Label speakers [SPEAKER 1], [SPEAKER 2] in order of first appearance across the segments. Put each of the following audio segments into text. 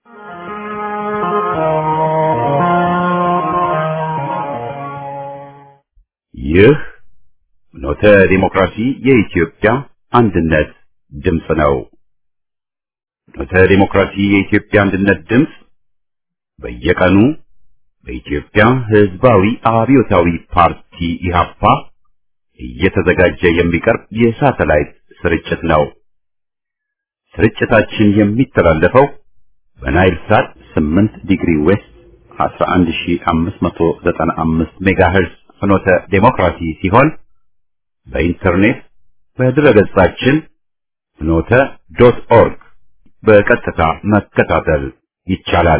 [SPEAKER 1] ይህ ኖተ ዲሞክራሲ የኢትዮጵያ አንድነት ድምፅ ነው። ኖተ ዲሞክራሲ የኢትዮጵያ አንድነት ድምፅ በየቀኑ በኢትዮጵያ ሕዝባዊ አብዮታዊ ፓርቲ ኢህአፓ እየተዘጋጀ የሚቀርብ የሳተላይት ስርጭት ነው። ስርጭታችን የሚተላለፈው በናይል ሳት 8 ዲግሪ ዌስት 11595 ሜጋሄርዝ ፍኖተ ዴሞክራሲ ሲሆን በኢንተርኔት በድረገጻችን ፍኖተ ዶት ኦርግ በቀጥታ መከታተል ይቻላል።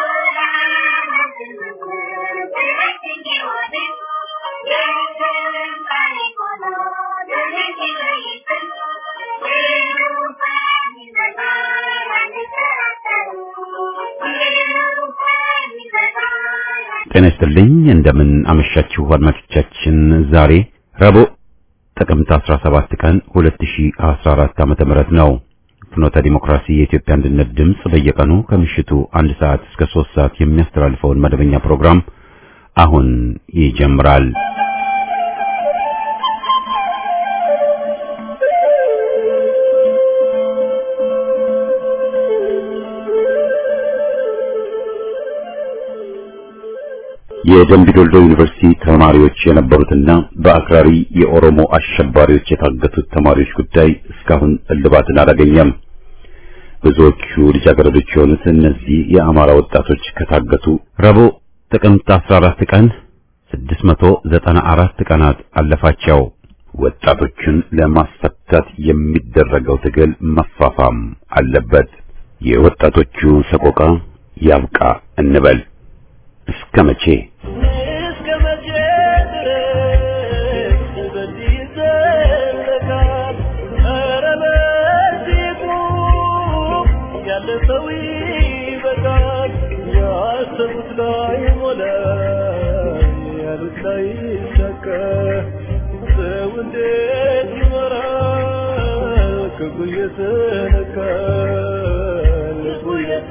[SPEAKER 1] ጤና ይስጥልኝ። እንደምን አመሻችሁ አድማጮቻችን። ዛሬ ረቡዕ ጥቅምት 17 ቀን 2014 ዓመተ ምህረት ነው። ፍኖተ ዲሞክራሲ የኢትዮጵያ አንድነት ድምፅ በየቀኑ ከምሽቱ አንድ ሰዓት እስከ 3 ሰዓት የሚያስተላልፈውን መደበኛ ፕሮግራም አሁን ይጀምራል። የደምቢዶልዶ ዩኒቨርሲቲ ተማሪዎች የነበሩትና በአክራሪ የኦሮሞ አሸባሪዎች የታገቱት ተማሪዎች ጉዳይ እስካሁን እልባትን አላገኘም። ብዙዎቹ ልጃገረዶች የሆኑት እነዚህ የአማራ ወጣቶች ከታገቱ ረቡዕ ጥቅምት 14 ቀን 694 ቀናት አለፋቸው። ወጣቶቹን ለማስፈታት የሚደረገው ትግል መፋፋም አለበት። የወጣቶቹ ሰቆቃ ያብቃ እንበል። እስከ መቼ
[SPEAKER 2] እስከ መቼ ድረስ በዚህ ይዘለቃል? ኧረ በዚህ ቁም፣ ያለ ሰው ይበቃል። ያሰቡት ላይ ሞላ፣ ያሉት ላይ ይሳካ። ሰው እንዴት ይኖራል? ክፉ እየተነካ ልቡ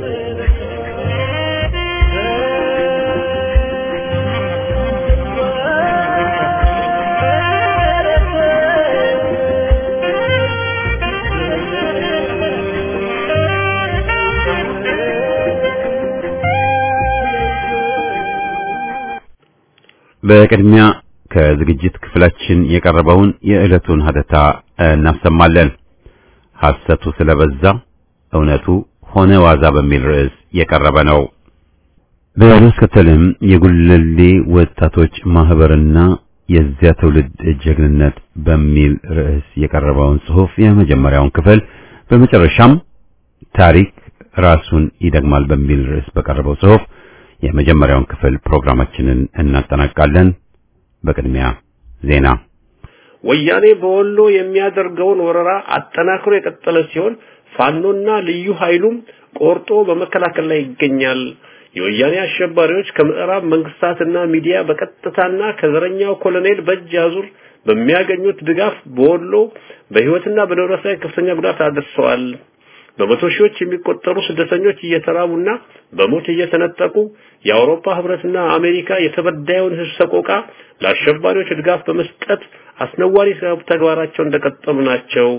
[SPEAKER 1] በቅድሚያ ከዝግጅት ክፍላችን የቀረበውን የዕለቱን ሀተታ እናሰማለን። ሐሰቱ ስለበዛ እውነቱ ሆነ ዋዛ በሚል ርዕስ የቀረበ ነው። በማስከተልም የጉለሌ ወጣቶች ማህበርና የዚያ ትውልድ ጀግንነት በሚል ርዕስ የቀረበውን ጽሑፍ የመጀመሪያውን ክፍል በመጨረሻም ታሪክ ራሱን ይደግማል በሚል ርዕስ በቀረበው ጽሑፍ የመጀመሪያውን ክፍል ፕሮግራማችንን እናጠናቃለን። በቅድሚያ ዜና።
[SPEAKER 3] ወያኔ በወሎ የሚያደርገውን ወረራ አጠናክሮ የቀጠለ ሲሆን ፋኖና ልዩ ኃይሉም ቆርጦ በመከላከል ላይ ይገኛል። የወያኔ አሸባሪዎች ከምዕራብ መንግስታትና ሚዲያ በቀጥታና ከዘረኛው ኮሎኔል በእጅ አዙር በሚያገኙት ድጋፍ በወሎ በህይወትና በንብረት ላይ ከፍተኛ ጉዳት አድርሰዋል። በመቶ ሺዎች የሚቆጠሩ ስደተኞች እየተራቡና በሞት እየተነጠቁ የአውሮፓ ህብረትና አሜሪካ የተበዳዩን ህዝብ ሰቆቃ ለአሸባሪዎች ድጋፍ በመስጠት አስነዋሪ ተግባራቸው እንደቀጠሉ ናቸው።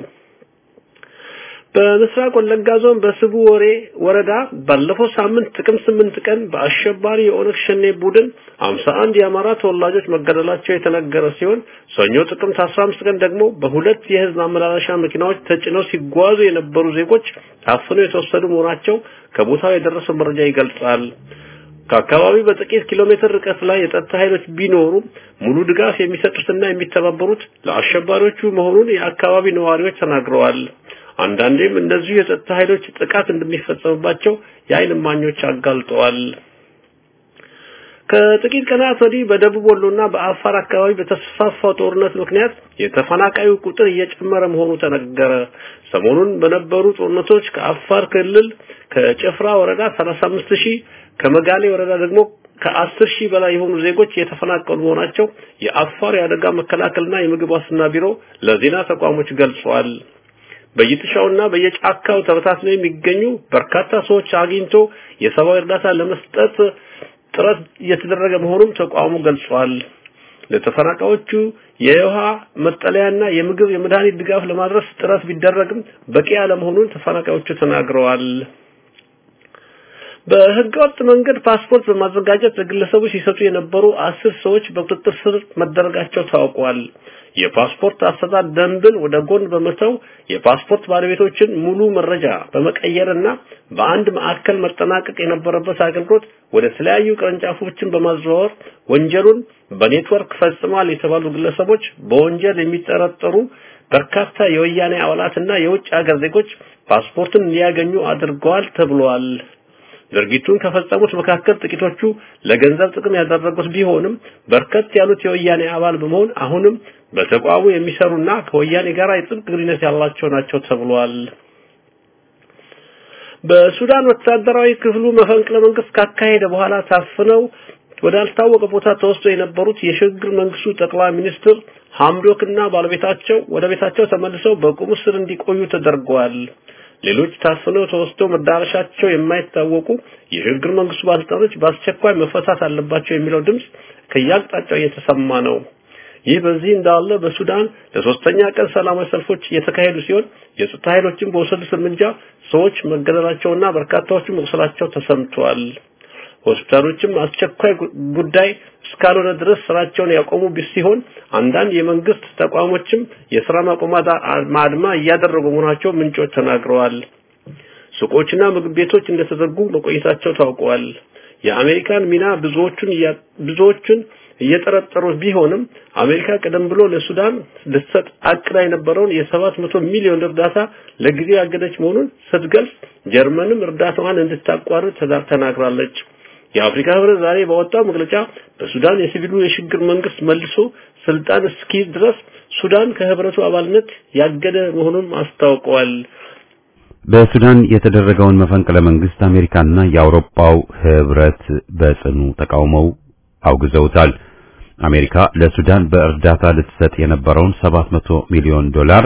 [SPEAKER 3] በምስራቅ ወለጋ ዞን በስቡ ወሬ ወረዳ ባለፈው ሳምንት ጥቅምት ስምንት ቀን በአሸባሪ የኦነግ ሸኔ ቡድን 51 የአማራ ተወላጆች መገደላቸው የተነገረ ሲሆን ሰኞ ጥቅምት 15 ቀን ደግሞ በሁለት የህዝብ ማመላለሻ መኪናዎች ተጭነው ሲጓዙ የነበሩ ዜጎች ታፍነው የተወሰዱ መሆናቸው ከቦታው የደረሰው መረጃ ይገልጻል። ከአካባቢው በጥቂት ኪሎ ሜትር ርቀት ላይ የጸጥታ ኃይሎች ቢኖሩም ሙሉ ድጋፍ የሚሰጡትና የሚተባበሩት ለአሸባሪዎቹ መሆኑን የአካባቢ ነዋሪዎች ተናግረዋል። አንዳንዴም እንደዚሁ የጸጥታ ኃይሎች ጥቃት እንደሚፈጸምባቸው የዓይን እማኞች አጋልጠዋል። ከጥቂት ቀናት ወዲህ በደቡብ ወሎና በአፋር አካባቢ በተስፋፋው ጦርነት ምክንያት የተፈናቃዩ ቁጥር እየጨመረ መሆኑ ተነገረ። ሰሞኑን በነበሩ ጦርነቶች ከአፋር ክልል ከጭፍራ ወረዳ 35 ሺህ ከመጋሌ ወረዳ ደግሞ ከአስር ሺህ በላይ የሆኑ ዜጎች የተፈናቀሉ መሆናቸው የአፋር የአደጋ መከላከልና የምግብ ዋስትና ቢሮ ለዜና ተቋሞች ገልጿል። በየጥሻውና በየጫካው ተበታትነው የሚገኙ በርካታ ሰዎች አግኝቶ የሰብአዊ እርዳታ ለመስጠት ጥረት እየተደረገ መሆኑን ተቋሙ ገልጿል። ለተፈናቃዮቹ የውሃ መጠለያና የምግብ የመድኃኒት ድጋፍ ለማድረስ ጥረት ቢደረግም በቂ አለመሆኑን ተፈናቃዮቹ ተናግረዋል። በህገወጥ መንገድ ፓስፖርት በማዘጋጀት ለግለሰቦች ሲሰጡ የነበሩ አስር ሰዎች በቁጥጥር ስር መደረጋቸው ታውቋል። የፓስፖርት አሰጣጥ ደንብን ወደ ጎን በመተው የፓስፖርት ባለቤቶችን ሙሉ መረጃ በመቀየርና በአንድ ማዕከል መጠናቀቅ የነበረበት አገልግሎት ወደ ተለያዩ ቅርንጫፎችን በማዘዋወር ወንጀሉን በኔትወርክ ፈጽሟል የተባሉ ግለሰቦች በወንጀል የሚጠረጠሩ በርካታ የወያኔ አባላትና የውጭ ሀገር ዜጎች ፓስፖርትን እንዲያገኙ አድርገዋል ተብሏል። ድርጊቱን ከፈጸሙት መካከል ጥቂቶቹ ለገንዘብ ጥቅም ያደረጉት ቢሆንም በርከት ያሉት የወያኔ አባል በመሆን አሁንም በተቋሙ የሚሰሩና ከወያኔ ጋር የጥብቅ ግንኙነት ያላቸው ናቸው ተብሏል። በሱዳን ወታደራዊ ክፍሉ መፈንቅለ መንግስት ካካሄደ በኋላ ታፍነው ወዳልታወቀ ቦታ ተወስዶ የነበሩት የሽግግር መንግስቱ ጠቅላይ ሚኒስትር ሐምዶክና ባለቤታቸው ወደ ቤታቸው ተመልሰው በቁም እስር እንዲቆዩ ተደርገዋል። ሌሎች ታፍነው ተወስደው መዳረሻቸው የማይታወቁ የሽግግር መንግስቱ ባለስልጣኖች በአስቸኳይ መፈታት አለባቸው የሚለው ድምጽ ከያቅጣጫው እየተሰማ ነው። ይህ በዚህ እንዳለ በሱዳን ለሶስተኛ ቀን ሰላማዊ ሰልፎች እየተካሄዱ ሲሆን የጸጥታ ኃይሎችም በወሰዱት እርምጃ ሰዎች መገደላቸውና በርካታዎቹ መቁሰላቸው ተሰምቷል። ሆስፒታሎችም አስቸኳይ ጉዳይ እስካልሆነ ድረስ ስራቸውን ያቆሙ ሲሆን አንዳንድ የመንግስት ተቋሞችም የስራ ማቆም አድማ እያደረጉ መሆናቸው ምንጮች ተናግረዋል። ሱቆችና ምግብ ቤቶች እንደተዘጉ መቆየታቸው ታውቀዋል። የአሜሪካን ሚና ብዙዎቹን ብዙዎቹን እየጠረጠሩ ቢሆንም አሜሪካ ቀደም ብሎ ለሱዳን ልትሰጥ አቅዳ የነበረውን የሰባት መቶ ሚሊዮን እርዳታ ለጊዜው ያገደች መሆኑን ስትገልጽ ጀርመንም እርዳታዋን እንድታቋርጥ ተናግራለች። የአፍሪካ ህብረት ዛሬ ባወጣው መግለጫ በሱዳን የሲቪሉ የሽግግር መንግስት መልሶ ስልጣን እስኪ ድረስ ሱዳን ከህብረቱ አባልነት ያገደ መሆኑን አስታውቀዋል።
[SPEAKER 1] በሱዳን የተደረገውን መፈንቅለ መንግስት አሜሪካና የአውሮፓው ህብረት በጽኑ ተቃውመው አውግዘውታል። አሜሪካ ለሱዳን በእርዳታ ልትሰጥ የነበረውን 700 ሚሊዮን ዶላር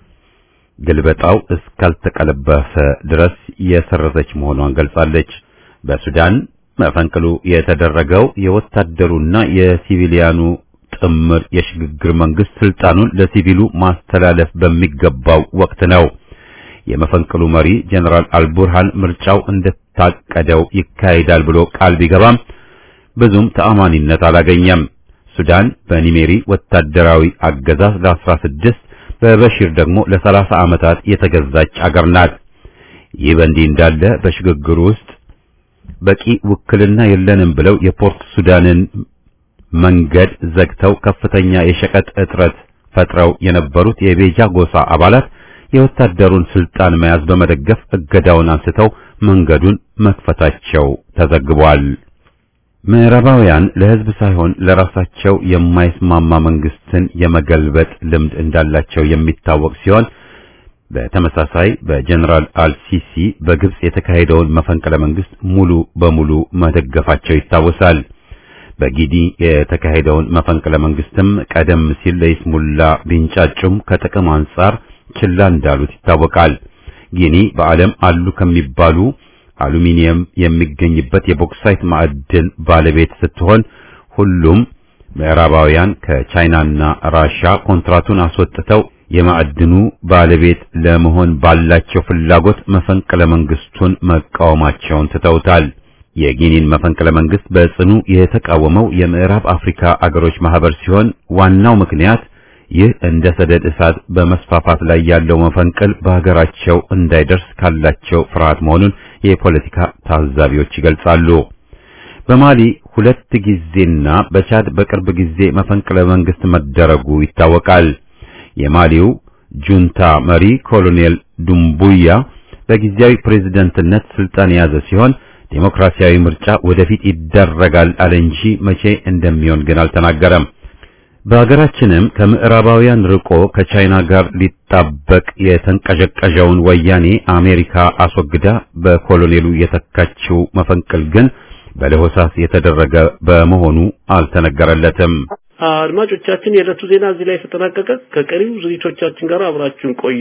[SPEAKER 1] ግልበጣው እስካልተቀለበሰ ድረስ የሰረዘች መሆኗን ገልጻለች። በሱዳን መፈንቅሉ የተደረገው የወታደሩና የሲቪሊያኑ ጥምር የሽግግር መንግስት ስልጣኑን ለሲቪሉ ማስተላለፍ በሚገባው ወቅት ነው። የመፈንቅሉ መሪ ጀነራል አልቡርሃን ምርጫው እንደታቀደው ይካሄዳል ብሎ ቃል ቢገባም ብዙም ተአማኒነት አላገኘም። ሱዳን በኒሜሪ ወታደራዊ አገዛዝ ለ16 በበሺር ደግሞ ለ30 ዓመታት የተገዛች አገር ናት። ይህ በእንዲህ እንዳለ በሽግግሩ ውስጥ በቂ ውክልና የለንም ብለው የፖርት ሱዳንን መንገድ ዘግተው ከፍተኛ የሸቀጥ እጥረት ፈጥረው የነበሩት የቤጃ ጎሳ አባላት የወታደሩን ስልጣን መያዝ በመደገፍ እገዳውን አንስተው መንገዱን መክፈታቸው ተዘግቧል። ምዕራባውያን ለህዝብ ሳይሆን ለራሳቸው የማይስማማ መንግስትን የመገልበጥ ልምድ እንዳላቸው የሚታወቅ ሲሆን በተመሳሳይ በጀነራል አልሲሲ በግብጽ የተካሄደውን መፈንቅለ መንግስት ሙሉ በሙሉ መደገፋቸው ይታወሳል። በጊኒ የተካሄደውን መፈንቅለ መንግስትም ቀደም ሲል ለይስሙላ ቢንጫጩም ከጥቅም አንጻር ችላ እንዳሉት ይታወቃል። ጊኒ በዓለም አሉ ከሚባሉ አሉሚኒየም የሚገኝበት የቦክሳይት ማዕድን ባለቤት ስትሆን ሁሉም ምዕራባውያን ከቻይናና ራሻ ኮንትራቱን አስወጥተው የማዕድኑ ባለቤት ለመሆን ባላቸው ፍላጎት መፈንቅለ መንግስቱን መቃወማቸውን ትተውታል። የጊኒን መፈንቅለ መንግስት በጽኑ የተቃወመው የምዕራብ አፍሪካ አገሮች ማህበር ሲሆን ዋናው ምክንያት ይህ እንደ ሰደድ እሳት በመስፋፋት ላይ ያለው መፈንቅል በሀገራቸው እንዳይደርስ ካላቸው ፍርሃት መሆኑን የፖለቲካ ታዛቢዎች ይገልጻሉ። በማሊ ሁለት ጊዜና በቻድ በቅርብ ጊዜ መፈንቅለ መንግስት መደረጉ ይታወቃል። የማሊው ጁንታ መሪ ኮሎኔል ዱምቡያ በጊዜያዊ ፕሬዝደንትነት ስልጣን የያዘ ሲሆን ዴሞክራሲያዊ ምርጫ ወደፊት ይደረጋል አለ እንጂ መቼ እንደሚሆን ግን አልተናገረም። በሀገራችንም ከምዕራባውያን ርቆ ከቻይና ጋር ሊጣበቅ የተንቀዠቀዠውን ወያኔ አሜሪካ አስወግዳ በኮሎኔሉ የተካችው መፈንቅል ግን በለሆሳስ የተደረገ በመሆኑ አልተነገረለትም።
[SPEAKER 3] አድማጮቻችን የዕለቱ ዜና እዚህ ላይ ተጠናቀቀ። ከቀሪው ዝግጅቶቻችን ጋር አብራችሁን ቆዩ።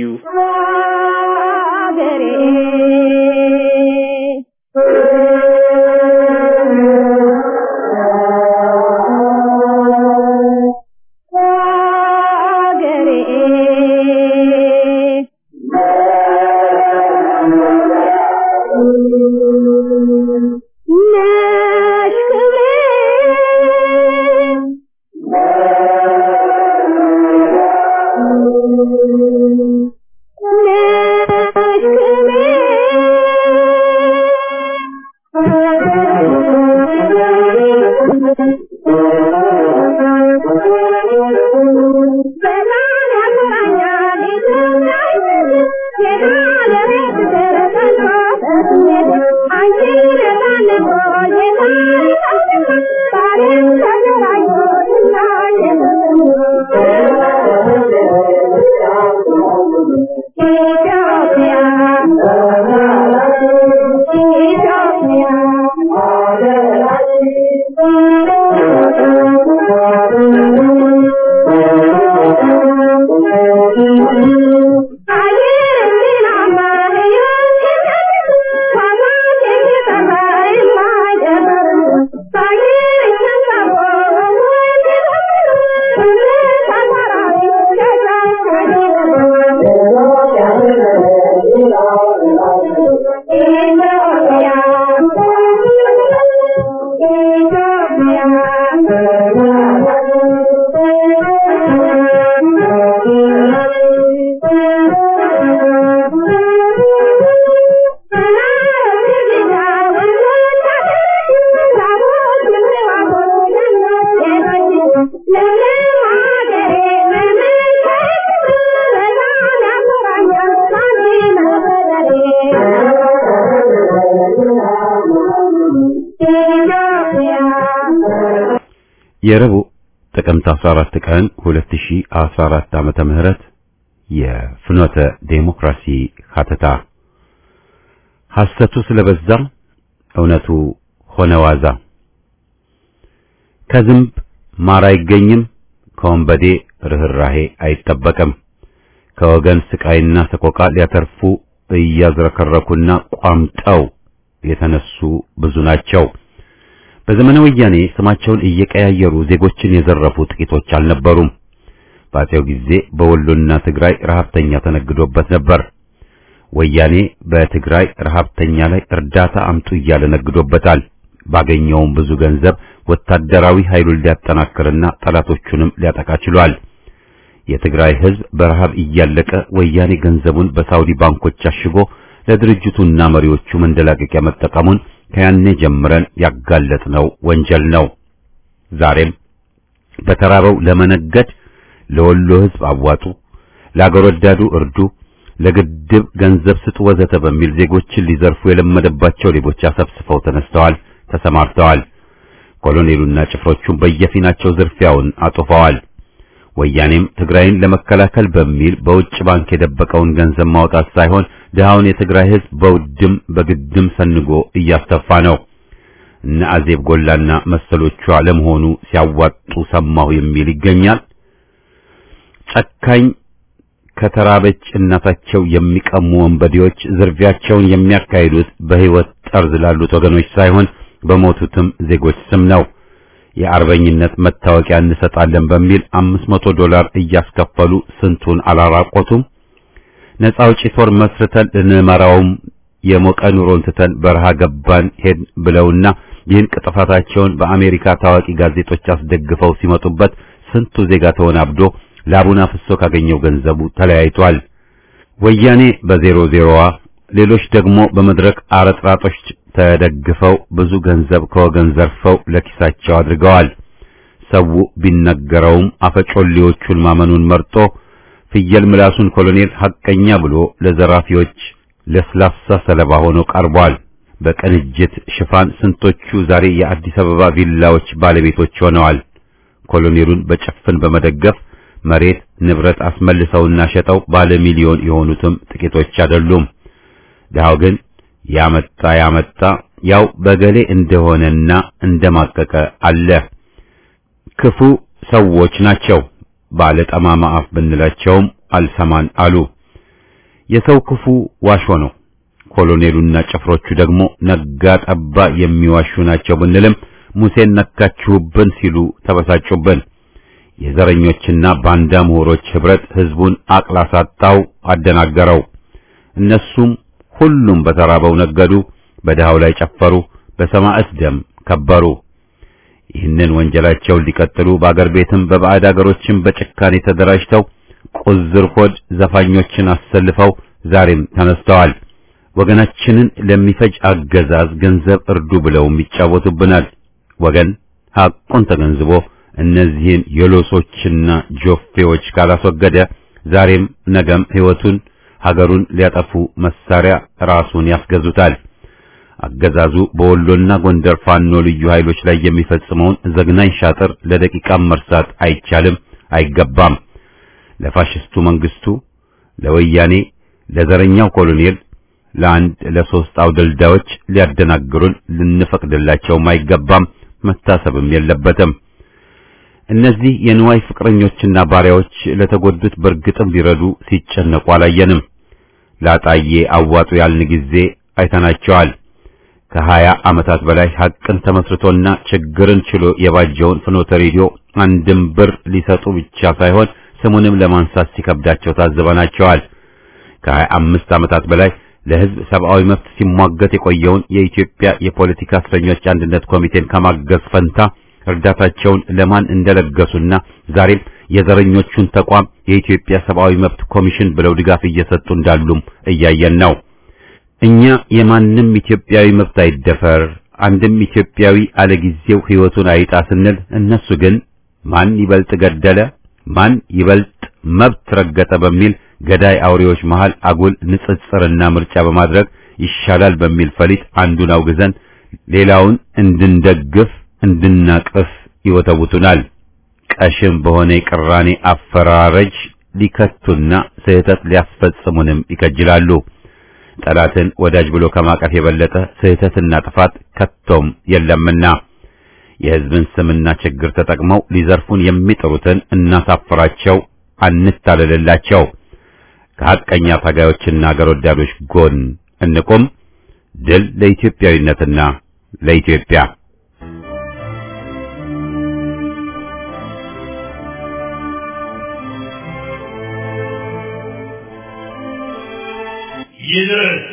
[SPEAKER 1] የረቡዕ ጥቅምት 14 ቀን 2014 ዓመተ ምህረት የፍኖተ ዴሞክራሲ ሀተታ ሐሰቱ ስለበዛ እውነቱ ሆነ ዋዛ። ከዝንብ ማር አይገኝም፣ ከወንበዴ ርህራሄ አይጠበቅም። ከወገን ስቃይና ሰቆቃ ሊያተርፉ እያዝረከረኩና ቋምጠው የተነሱ ብዙ ናቸው። በዘመነ ወያኔ ስማቸውን እየቀያየሩ ዜጎችን የዘረፉ ጥቂቶች አልነበሩም። በአፄው ጊዜ በወሎና ትግራይ ረሃብተኛ ተነግዶበት ነበር። ወያኔ በትግራይ ረሃብተኛ ላይ እርዳታ አምጡ እያለ ነግዶበታል። ባገኘውም ብዙ ገንዘብ ወታደራዊ ኃይሉን ሊያጠናክርና ጠላቶቹንም ሊያጠቃ ችሏል። የትግራይ ሕዝብ በረሃብ እያለቀ ወያኔ ገንዘቡን በሳውዲ ባንኮች አሽጎ ለድርጅቱና መሪዎቹ መንደላቀቂያ መጠቀሙን ከያኔ ጀምረን ያጋለጥነው ወንጀል ነው። ዛሬም በተራበው ለመነገድ ለወሎ ሕዝብ አዋጡ፣ ለአገር ወዳዱ እርዱ፣ ለግድብ ገንዘብ ስጡ ወዘተ በሚል ዜጎችን ሊዘርፉ የለመደባቸው ሌቦች አሰብስፈው ተነስተዋል፣ ተሰማርተዋል። ኮሎኔሉና ጭፍሮቹም በየፊናቸው ዝርፊያውን አጡፈዋል። ወያኔም ትግራይን ለመከላከል በሚል በውጭ ባንክ የደበቀውን ገንዘብ ማውጣት ሳይሆን ድሃውን የትግራይ ሕዝብ በውድም በግድም ሰንጎ እያስተፋ ነው። እነ አዜብ ጎላና መሰሎቿ ለመሆኑ ሲያዋጡ ሰማሁ የሚል ይገኛል። ጨካኝ ከተራበች እናታቸው የሚቀሙ ወንበዴዎች ዝርፊያቸውን የሚያካሂዱት በሕይወት ጠርዝ ላሉት ወገኖች ሳይሆን በሞቱትም ዜጎች ስም ነው። የአርበኝነት መታወቂያ እንሰጣለን በሚል አምስት መቶ ዶላር እያስከፈሉ ስንቱን አላራቆቱም። ነፃ አውጪ ጦር መስርተን ልንመራውም የሞቀ ኑሮን ትተን በረሃ ገባን ሄድ ብለውና ይህን ቅጥፋታቸውን በአሜሪካ ታዋቂ ጋዜጦች አስደግፈው ሲመጡበት ስንቱ ዜጋ ተወናብዶ ላቡን አፍሶ ካገኘው ገንዘቡ ተለያይቷል። ወያኔ በዜሮ ዜሮዋ፣ ሌሎች ደግሞ በመድረክ አረጥራጦች ተደግፈው ብዙ ገንዘብ ከወገን ዘርፈው ለኪሳቸው አድርገዋል። ሰው ቢነገረውም አፈጮሌዎቹን ማመኑን መርጦ ፍየል ምላሱን ኮሎኔል ሐቀኛ ብሎ ለዘራፊዎች ለስላሳ ሰለባ ሆኖ ቀርቧል። በቅንጅት ሽፋን ስንቶቹ ዛሬ የአዲስ አበባ ቪላዎች ባለቤቶች ሆነዋል። ኮሎኔሉን በጭፍን በመደገፍ መሬት ንብረት አስመልሰውና ሸጠው ባለ ሚሊዮን የሆኑትም ጥቂቶች አይደሉም። ድሃው ግን ያመጣ ያመጣ ያው በገሌ እንደሆነና እንደማቀቀ አለ። ክፉ ሰዎች ናቸው። ባለ ጠማማ አፍ ብንላቸውም አልሰማን አሉ። የሰው ክፉ ዋሾ ነው። ኮሎኔሉና ጭፍሮቹ ደግሞ ነጋ ጠባ የሚዋሹ ናቸው ብንልም ሙሴን ነካችሁብን ሲሉ ተበሳጩብን። የዘረኞችና ባንዳ ምሁሮች ህብረት ህዝቡን አቅላሳጣው፣ አደናገረው። እነሱም ሁሉም በተራበው ነገዱ፣ በድሃው ላይ ጨፈሩ፣ በሰማዕት ደም ከበሩ። ይህንን ወንጀላቸውን ሊቀጥሉ በአገር ቤትም በባዕድ አገሮችም በጭካኔ ተደራጅተው ቁዝር ሆድ ዘፋኞችን አሰልፈው ዛሬም ተነስተዋል። ወገናችንን ለሚፈጅ አገዛዝ ገንዘብ እርዱ ብለውም ይጫወቱብናል። ወገን ሐቁን ተገንዝቦ እነዚህን የሎሶችና ጆፌዎች ካላስወገደ ዛሬም ነገም ሕይወቱን ሀገሩን ሊያጠፉ መሳሪያ ራሱን ያስገዙታል። አገዛዙ በወሎና ጎንደር ፋኖ ልዩ ኃይሎች ላይ የሚፈጽመውን ዘግናኝ ሻጥር ለደቂቃም መርሳት አይቻልም፣ አይገባም። ለፋሽስቱ መንግስቱ፣ ለወያኔ፣ ለዘረኛው ኮሎኔል፣ ለአንድ ለሶስት አውደልዳዮች ሊያደናግሩን ልንፈቅድላቸውም አይገባም፣ መታሰብም የለበትም። እነዚህ የንዋይ ፍቅረኞችና ባሪያዎች ለተጎዱት በርግጥም ሊረዱ ሲጨነቁ አላየንም። ላጣዬ አዋጡ ያልን ጊዜ አይተናቸዋል። ከሀያ ዓመታት በላይ ሐቅን ተመስርቶና ችግርን ችሎ የባጀውን ፍኖተ ሬዲዮ አንድም ብር ሊሰጡ ብቻ ሳይሆን ስሙንም ለማንሳት ሲከብዳቸው ታዝበናቸዋል። ከሀያ አምስት ዓመታት በላይ ለሕዝብ ሰብአዊ መብት ሲሟገት የቆየውን የኢትዮጵያ የፖለቲካ እስረኞች አንድነት ኮሚቴን ከማገዝ ፈንታ እርዳታቸውን ለማን እንደለገሱና ዛሬም የዘረኞቹን ተቋም የኢትዮጵያ ሰብአዊ መብት ኮሚሽን ብለው ድጋፍ እየሰጡ እንዳሉም እያየን ነው። እኛ የማንም ኢትዮጵያዊ መብት አይደፈር፣ አንድም ኢትዮጵያዊ አለጊዜው ሕይወቱን አይጣ ስንል እነሱ ግን ማን ይበልጥ ገደለ፣ ማን ይበልጥ መብት ረገጠ በሚል ገዳይ አውሬዎች መሃል አጉል ንጽጽርና ምርጫ በማድረግ ይሻላል በሚል ፈሊጥ አንዱን አውግዘን ሌላውን እንድንደግፍ እንድናቅፍ ይወተውቱናል። ቀሽም በሆነ የቅራኔ አፈራረጅ ሊከቱና ስህተት ሊያስፈጽሙንም ይከጅላሉ። ጠላትን ወዳጅ ብሎ ከማቀፍ የበለጠ ስህተትና ጥፋት ከቶም የለምና የሕዝብን ስምና ችግር ተጠቅመው ሊዘርፉን የሚጥሩትን እናሳፍራቸው፣ አንታለልላቸው። ከሐቀኛ ታጋዮችና አገር ወዳዶች ጎን እንቁም። ድል ለኢትዮጵያዊነትና ለኢትዮጵያ።
[SPEAKER 2] ይድረስ።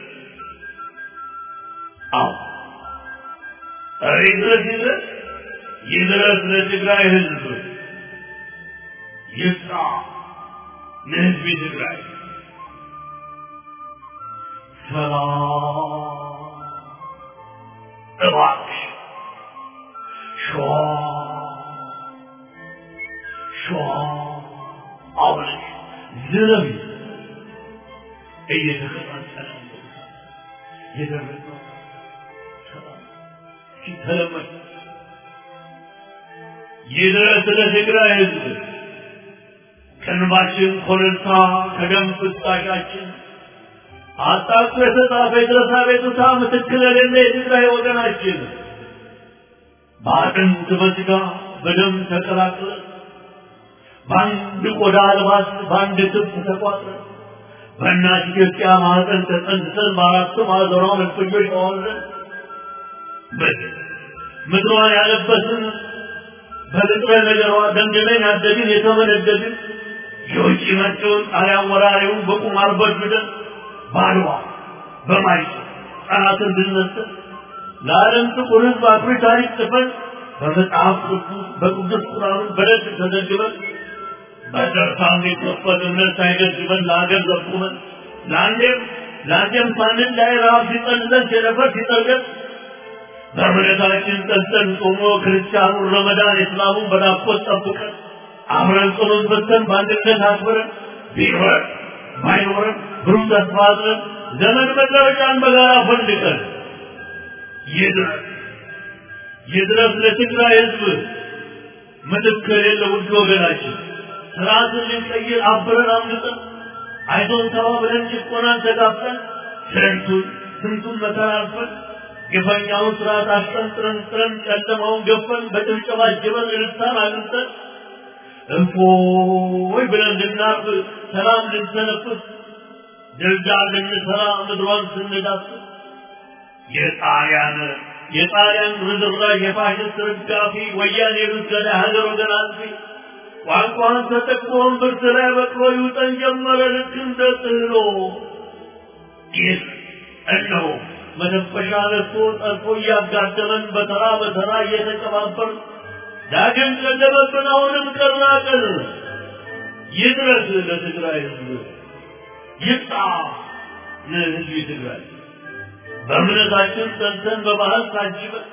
[SPEAKER 2] አዎ ኧረ ይድረስ ይድረስ ይድረስ ለትግራይ ሕዝብ ይስራ ለሕዝብ ትግራይ ሰላም እባክሽ ሸዋ ሸዋ አብረሽ ዝረቢ እየተከታተለ የደረሰው ሰላም ሲተለመድ ይድረስ ለትግራይ ሕዝብ ከእንባችን ኮረብታ ከደም ፍሳሻችን አጣጥቶ የተጻፈ የድረሳ ቤቱታ ምትክል የሌለ የትግራይ ወገናችን በአጥንት በሥጋ በደም ተቀላቅለን በአንድ ቆዳ አልባስ በአንድ ክብ ተቋጥረን በእናት ኢትዮጵያ ማህፀን ተጸንሰን በአራቱ ማዕዘኗ መልፈኞች ተዋለን ምድሯን ያለበስን በንጥረ ነገሯ ደምድመን ያደግን የተመነደግን የውጭ መጪውን ጣሊያን ወራሪውን በቁማር በድብደን ባድዋ በማይጨ ጠላትን ድነስን ለዓለም ጥቁር ሕዝብ አኩሪ ታሪክ ጽፈን በመጽሐፍ ቅዱስ በቅዱስ ቁርአን በደግ ተዘግበን በደርሳን የተፈትነት ሳይገድበን ለሀገር ዘቁመን ለአንዴም ለአንዴም ሳንን ላይ ረሃብ ሲጠልለን ቸነፈር ሲጠልቀን በእምነታችን ጸንተን ጾሞ ክርስቲያኑን ረመዳን እስላሙን በናፍቆት ጠብቀን አብረን ጸሎት በተን በአንድነት አክብረን ቢኖረን ባይኖረን ብሩህ ተስፋ አድረን ዘመን መለወጫን በጋራ ፈልቀን ይድረስ ይድረስ ለትግራይ ሕዝብ ምትክ የሌለ ውድ ወገናችን ስርዓትን ልንቀይር አብረን አምልጠን አይዞን ተባብለን ጭቆናን ተጋፍጠን ስንቱን ስንቱን መከራ አልፈን ግፈኛውን ስርዓት አስጠንጥረን ጥረን ጨለማውን ገፈን በጭብጨባ ጅበን እልልታን አግኝተን እፎይ ብለን እንድናርፍ ሰላም ልንተነፍስ ድልዳል ልንሰራ ምድሯን ስንዳስስ የጣሊያን የጣሊያን ርዝራዥ የፋሽስት ርጋፊ ወያኔ ብዝገዳ ሀገር ወገን አጥፊ ቋንቋን ተጠቅሞ እምብርት ላይ በቅሎ ይውጠን ጀመረ ልክ እንደ ጥህሎ ይህ እነሆ መተንፈሻ ነስቶ ጠልፎ እያጋደመን በተራ በተራ እየተቀባበር ዳግም ጨለመብን አሁንም ቀርናቅን ይድረስ ለትግራይ ህዝብ ይብጣ ለህዝብ ትግራይ በእምነታችን ጸንተን በባህል ታጅበን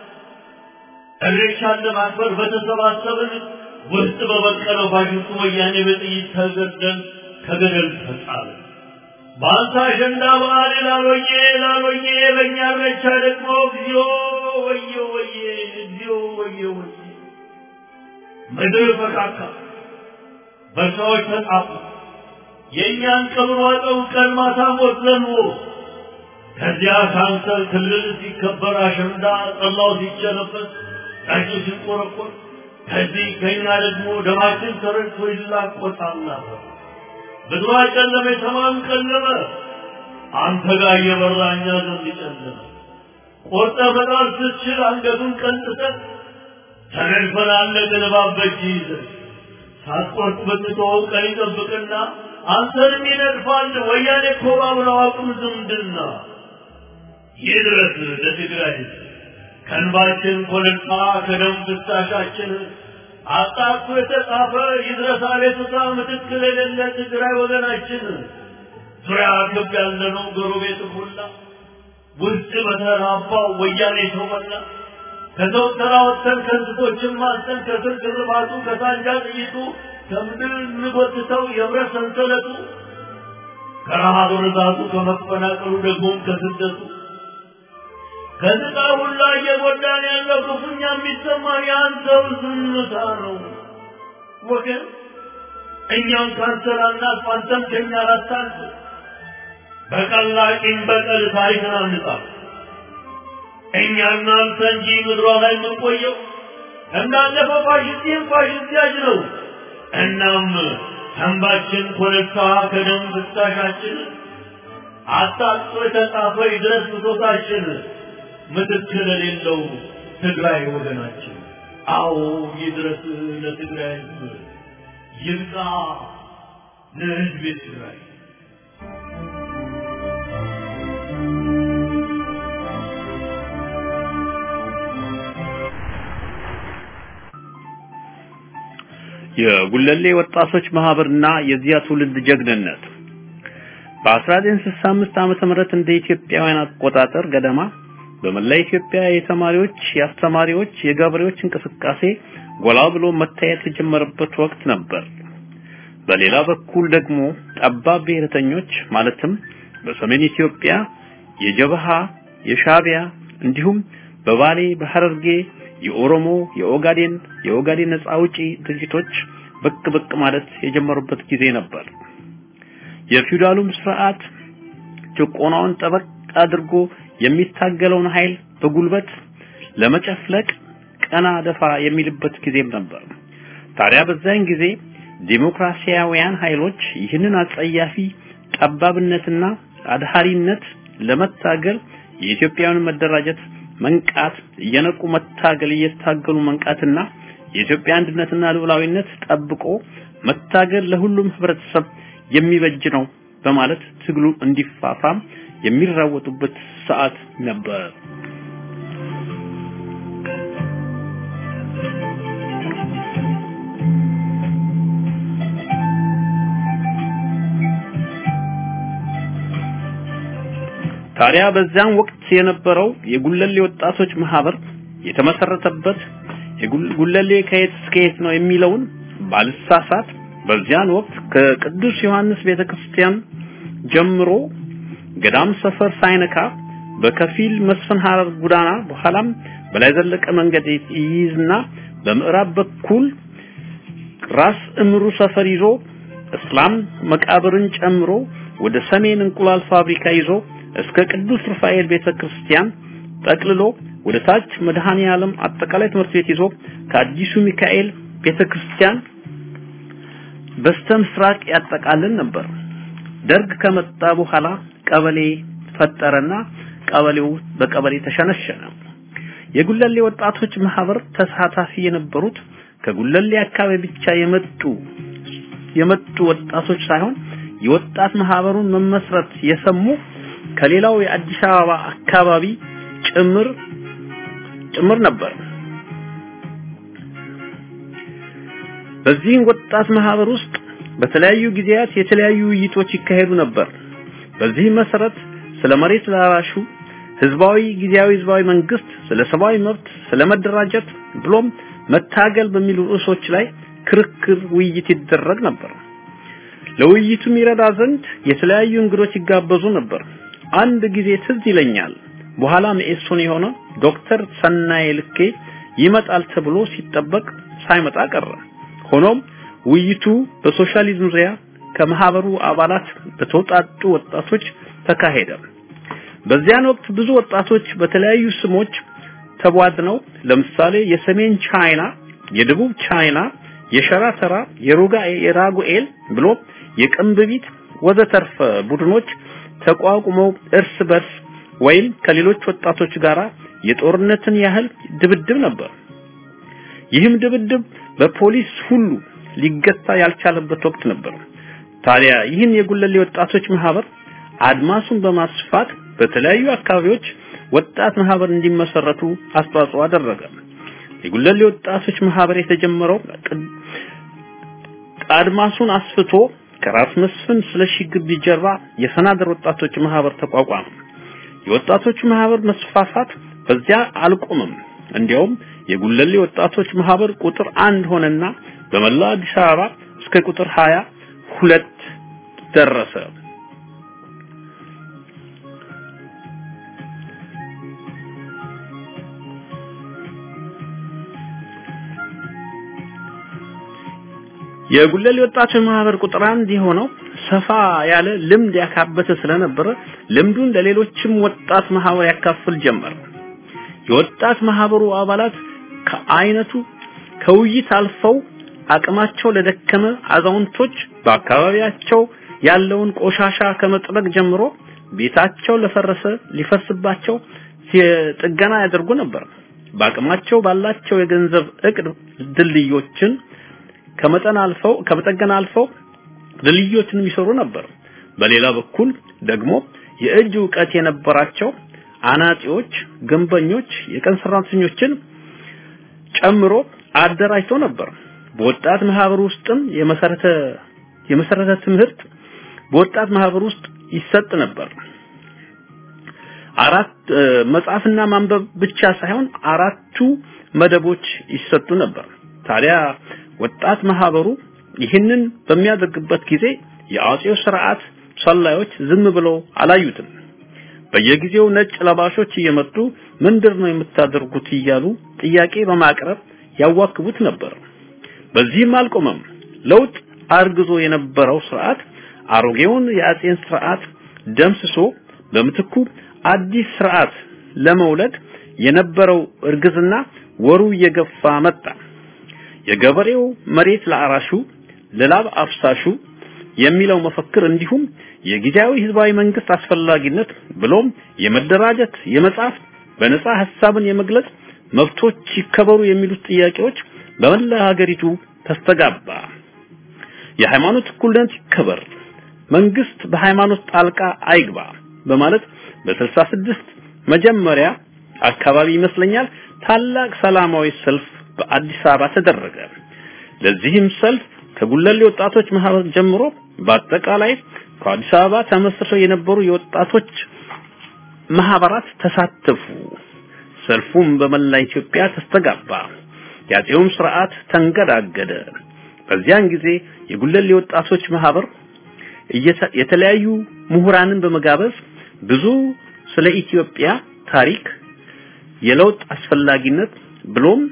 [SPEAKER 2] እሬቻን ለማክበር በተሰባሰብን ውስጥ በበቀለው ፋሽስቱ ወያኔ በጥይት ተገደል ከገደል ተጣልን። በአንተ አሸንዳ በዓል ላሎዬ ላሎዬ በእኛ እሬቻ ደግሞ እግዚኦ ወየ ወየ እግዚኦ ወየ ወየ ምድር ፈካካ በሰዎች ተጣፉ የእኛን ቀብር ዋጠው ቀን ማታ ሞት ዘንቦ ከዚያ ካንሰር ክልል ሲከበር አሸንዳ ጠላው ሲጨረበት ጠጁ ሲቆረቆር ከዚህ ከኛ ደግሞ ደማችን ተረድቶ ይላቆጣል ነበር። ምድሯ ጨለመ፣ ሰማዩም ጨለመ። አንተ ጋር እየበራ እኛ ዘንድ ጨለመ። ቆርጠ መጣል ስትችል አንገቱን ቀንጥተን ተነድፈናለን እባብ በእጅ ይዘን ሳትቆርጥ ብትተወው ቀን ይጠብቅና አንተንም ይነድፋል። ወያኔ እኮ ባብለው አቁም ዝምድና ይድረስ ለትግራይ ሕዝብ ከእንባችን ኮለልታ ከደም ፍሳሻችን አጣጥፎ የተጻፈ ይድረስ አቤቱታ ምትክል የሌለ ትግራይ ወገናችን ዙሪያ ገብ ያለነው ጎረቤት ሁላ ውስጥ በተራባው ወያኔ ተሞላ ከሰው ተራ ወጥተን ከእንስሶችን ማስተን ከስር ግርባቱ ከሳንጃ ጥይቱ ከምድር እንጎትተው የብረት ሰንሰለቱ ከረሃብ ርዛቱ ከመፈናቀሉ ደግሞም ከስደቱ ከስቃ ሁላ እየጎዳን ያለው ክፉኛ የሚሰማን የአንተው ዝምታ ነው ወገን። እኛም ካንሰር አናልፍ፣ አንተም ከኛ ላታልፍ። በቀላቂም በቀል ታሪክን አንጻፍ። እኛና አንተ እንጂ ምድሯ ላይ የምንቆየው እንዳለፈው ፋሽስቲም ፋሽስት ያጅ ነው። እናም ተንባችን ኮለታ ከደም ፍሳሻችን አጣጥቶ የተጻፈ ይድረስ ብሶታችን ምትክል የሌለው ትግራይ ወገናችን። አዎ ይድረስ ለትግራይ ሕዝብ ይብቃ ለሕዝብ ትግራይ።
[SPEAKER 4] የጉለሌ ወጣቶች ማህበርና የዚያ ትውልድ ጀግንነት በ1965 ዓመተ ምህረት እንደ ኢትዮጵያውያን አቆጣጠር ገደማ በመላ ኢትዮጵያ የተማሪዎች፣ የአስተማሪዎች፣ የገበሬዎች እንቅስቃሴ ጎላ ብሎ መታየት የጀመረበት ወቅት ነበር። በሌላ በኩል ደግሞ ጠባብ ብሔረተኞች ማለትም በሰሜን ኢትዮጵያ የጀበሃ፣ የሻቢያ እንዲሁም በባሌ በሐረርጌ የኦሮሞ፣ የኦጋዴን የኦጋዴን ነጻ አውጪ ድርጅቶች ብቅ ብቅ ማለት የጀመሩበት ጊዜ ነበር። የፊውዳሉም ስርዓት ጭቆናውን ጠበቅ አድርጎ የሚታገለውን ኃይል በጉልበት ለመጨፍለቅ ቀና ደፋ የሚልበት ጊዜም ነበር። ታዲያ በዛን ጊዜ ዲሞክራሲያውያን ኃይሎች ይህንን አጸያፊ ጠባብነትና አድሃሪነት ለመታገል የኢትዮጵያውያን መደራጀት መንቃት እየነቁ መታገል እየታገሉ መንቃትና የኢትዮጵያ አንድነትና ልዑላዊነት ጠብቆ መታገል ለሁሉም ህብረተሰብ የሚበጅ ነው በማለት ትግሉ እንዲፋፋም የሚራወጡበት ሰዓት ነበር። ታዲያ በዚያን ወቅት የነበረው የጉለሌ ወጣቶች ማህበር የተመሰረተበት የጉለሌ ከየት እስከ የት ነው የሚለውን ባልሳሳት በዚያን ወቅት ከቅዱስ ዮሐንስ ቤተክርስቲያን ጀምሮ ገዳም ሰፈር ሳይነካ በከፊል መስፍን ሐረር ጎዳና በኋላም በላይ ዘለቀ መንገድ ይይዝና በምዕራብ በኩል ራስ እምሩ ሰፈር ይዞ እስላም መቃብርን ጨምሮ ወደ ሰሜን እንቁላል ፋብሪካ ይዞ እስከ ቅዱስ ሩፋኤል ቤተክርስቲያን ጠቅልሎ ወደ ታች መድኃኔ ዓለም አጠቃላይ ትምህርት ቤት ይዞ ከአዲሱ ሚካኤል ቤተክርስቲያን በስተ ምስራቅ ያጠቃልን ነበር። ደርግ ከመጣ በኋላ ቀበሌ ፈጠረና ቀበሌው በቀበሌ ተሸነሸነ። የጉለሌ ወጣቶች ማህበር ተሳታፊ የነበሩት ከጉለሌ አካባቢ ብቻ የመጡ የመጡ ወጣቶች ሳይሆን የወጣት ማህበሩን መመስረት የሰሙ ከሌላው የአዲስ አበባ አካባቢ ጭምር ጭምር ነበር። በዚህም ወጣት ማህበር ውስጥ በተለያዩ ጊዜያት የተለያዩ ውይይቶች ይካሄዱ ነበር። በዚህ መሰረት ስለ መሬት ላራሹ ህዝባዊ ጊዜያዊ ህዝባዊ መንግስት፣ ስለ ሰብአዊ መብት፣ ስለ መደራጀት ብሎም መታገል በሚሉ ርዕሶች ላይ ክርክር፣ ውይይት ይደረግ ነበር። ለውይይቱ ይረዳ ዘንድ የተለያዩ እንግዶች ይጋበዙ ነበር። አንድ ጊዜ ትዝ ይለኛል። በኋላ መኢሶን የሆነ ዶክተር ሰናይ ልኬ ይመጣል ተብሎ ሲጠበቅ ሳይመጣ ቀረ። ሆኖም ውይይቱ በሶሻሊዝም ዙሪያ ከማህበሩ አባላት በተውጣጡ ወጣቶች ተካሄደ። በዚያን ወቅት ብዙ ወጣቶች በተለያዩ ስሞች ተቧድነው ለምሳሌ የሰሜን ቻይና፣ የደቡብ ቻይና፣ የሸራተራ፣ የሩጋ የራጉኤል ብሎ የቅንብቢት ወዘተርፈ ቡድኖች ተቋቁመው እርስ በርስ ወይም ከሌሎች ወጣቶች ጋር የጦርነትን ያህል ድብድብ ነበር። ይህም ድብድብ በፖሊስ ሁሉ ሊገታ ያልቻለበት ወቅት ነበር። ታዲያ ይህን የጉለሌ ወጣቶች ማህበር አድማሱን በማስፋት በተለያዩ አካባቢዎች ወጣት ማህበር እንዲመሰረቱ አስተዋጽኦ አደረገ። የጉለሌ ወጣቶች ማህበር የተጀመረው አድማሱን አስፍቶ ከራስ መስፍን ስለሺ ግቢ ጀርባ የሰናደር ወጣቶች ማህበር ተቋቋመ። የወጣቶች ማህበር መስፋፋት በዚያ አልቆምም። እንዲያውም የጉለሌ ወጣቶች ማህበር ቁጥር አንድ ሆነና በመላው አዲስ አበባ እስከ ቁጥር ሀያ ሁለት ደረሰ። የጉለሌ ወጣቶች ማህበር ቁጥር አንድ የሆነው ሰፋ ያለ ልምድ ያካበተ ስለነበረ ልምዱን ለሌሎችም ወጣት ማህበር ያካፍል ጀመር። የወጣት ማህበሩ አባላት ከአይነቱ ከውይይት አልፈው አቅማቸው ለደከመ አዛውንቶች በአካባቢያቸው ያለውን ቆሻሻ ከመጥረግ ጀምሮ ቤታቸው ለፈረሰ ሊፈርስባቸው ጥገና ያደርጉ ነበር። በአቅማቸው ባላቸው የገንዘብ እቅድ ድልድዮችን ከመጠን አልፈው ከመጠገን አልፈው ድልድዮችን ይሰሩ ነበር። በሌላ በኩል ደግሞ የእጅ ዕውቀት የነበራቸው አናጺዎች፣ ግንበኞች፣ የቀን ሰራተኞችን ጨምሮ አደራጅተው ነበር። በወጣት ማህበር ውስጥም የመሰረተ የመሰረተ ትምህርት በወጣት ማህበር ውስጥ ይሰጥ ነበር። አራት መጻፍና ማንበብ ብቻ ሳይሆን አራቱ መደቦች ይሰጡ ነበር። ታዲያ ወጣት ማህበሩ ይህንን በሚያደርግበት ጊዜ የአጼው ስርዓት ሰላዮች ዝም ብለው አላዩትም። በየጊዜው ነጭ ለባሾች እየመጡ ምንድን ነው የምታደርጉት እያሉ ጥያቄ በማቅረብ ያዋክቡት ነበር። በዚህም አልቆመም። ለውጥ አርግዞ የነበረው ስርዓት አሮጌውን የአጼን ስርዓት ደምስሶ በምትኩ አዲስ ስርዓት ለመውለድ የነበረው እርግዝና ወሩ እየገፋ መጣ። የገበሬው መሬት ለአራሹ ለላብ አፍሳሹ የሚለው መፈክር እንዲሁም የጊዜያዊ ህዝባዊ መንግስት አስፈላጊነት ብሎም የመደራጀት የመጻፍ በነጻ ሐሳብን የመግለጽ መብቶች ይከበሩ የሚሉት ጥያቄዎች በመላ ሀገሪቱ ተስተጋባ። የሃይማኖት እኩልነት ይከበር፣ መንግስት በሃይማኖት ጣልቃ አይግባ በማለት በ66 መጀመሪያ አካባቢ ይመስለኛል ታላቅ ሰላማዊ ሰልፍ በአዲስ አበባ ተደረገ። ለዚህም ሰልፍ ከጉለሌ ወጣቶች ማህበር ጀምሮ በአጠቃላይ ከአዲስ አበባ ተመስርተው የነበሩ የወጣቶች ማህበራት ተሳተፉ። ሰልፉም በመላ ኢትዮጵያ ተስተጋባ። የአፄውም ስርዓት ተንገዳገደ። በዚያን ጊዜ የጉለሌ ወጣቶች ማህበር የተለያዩ ምሁራንን በመጋበዝ ብዙ ስለ ኢትዮጵያ ታሪክ፣ የለውጥ አስፈላጊነት ብሎም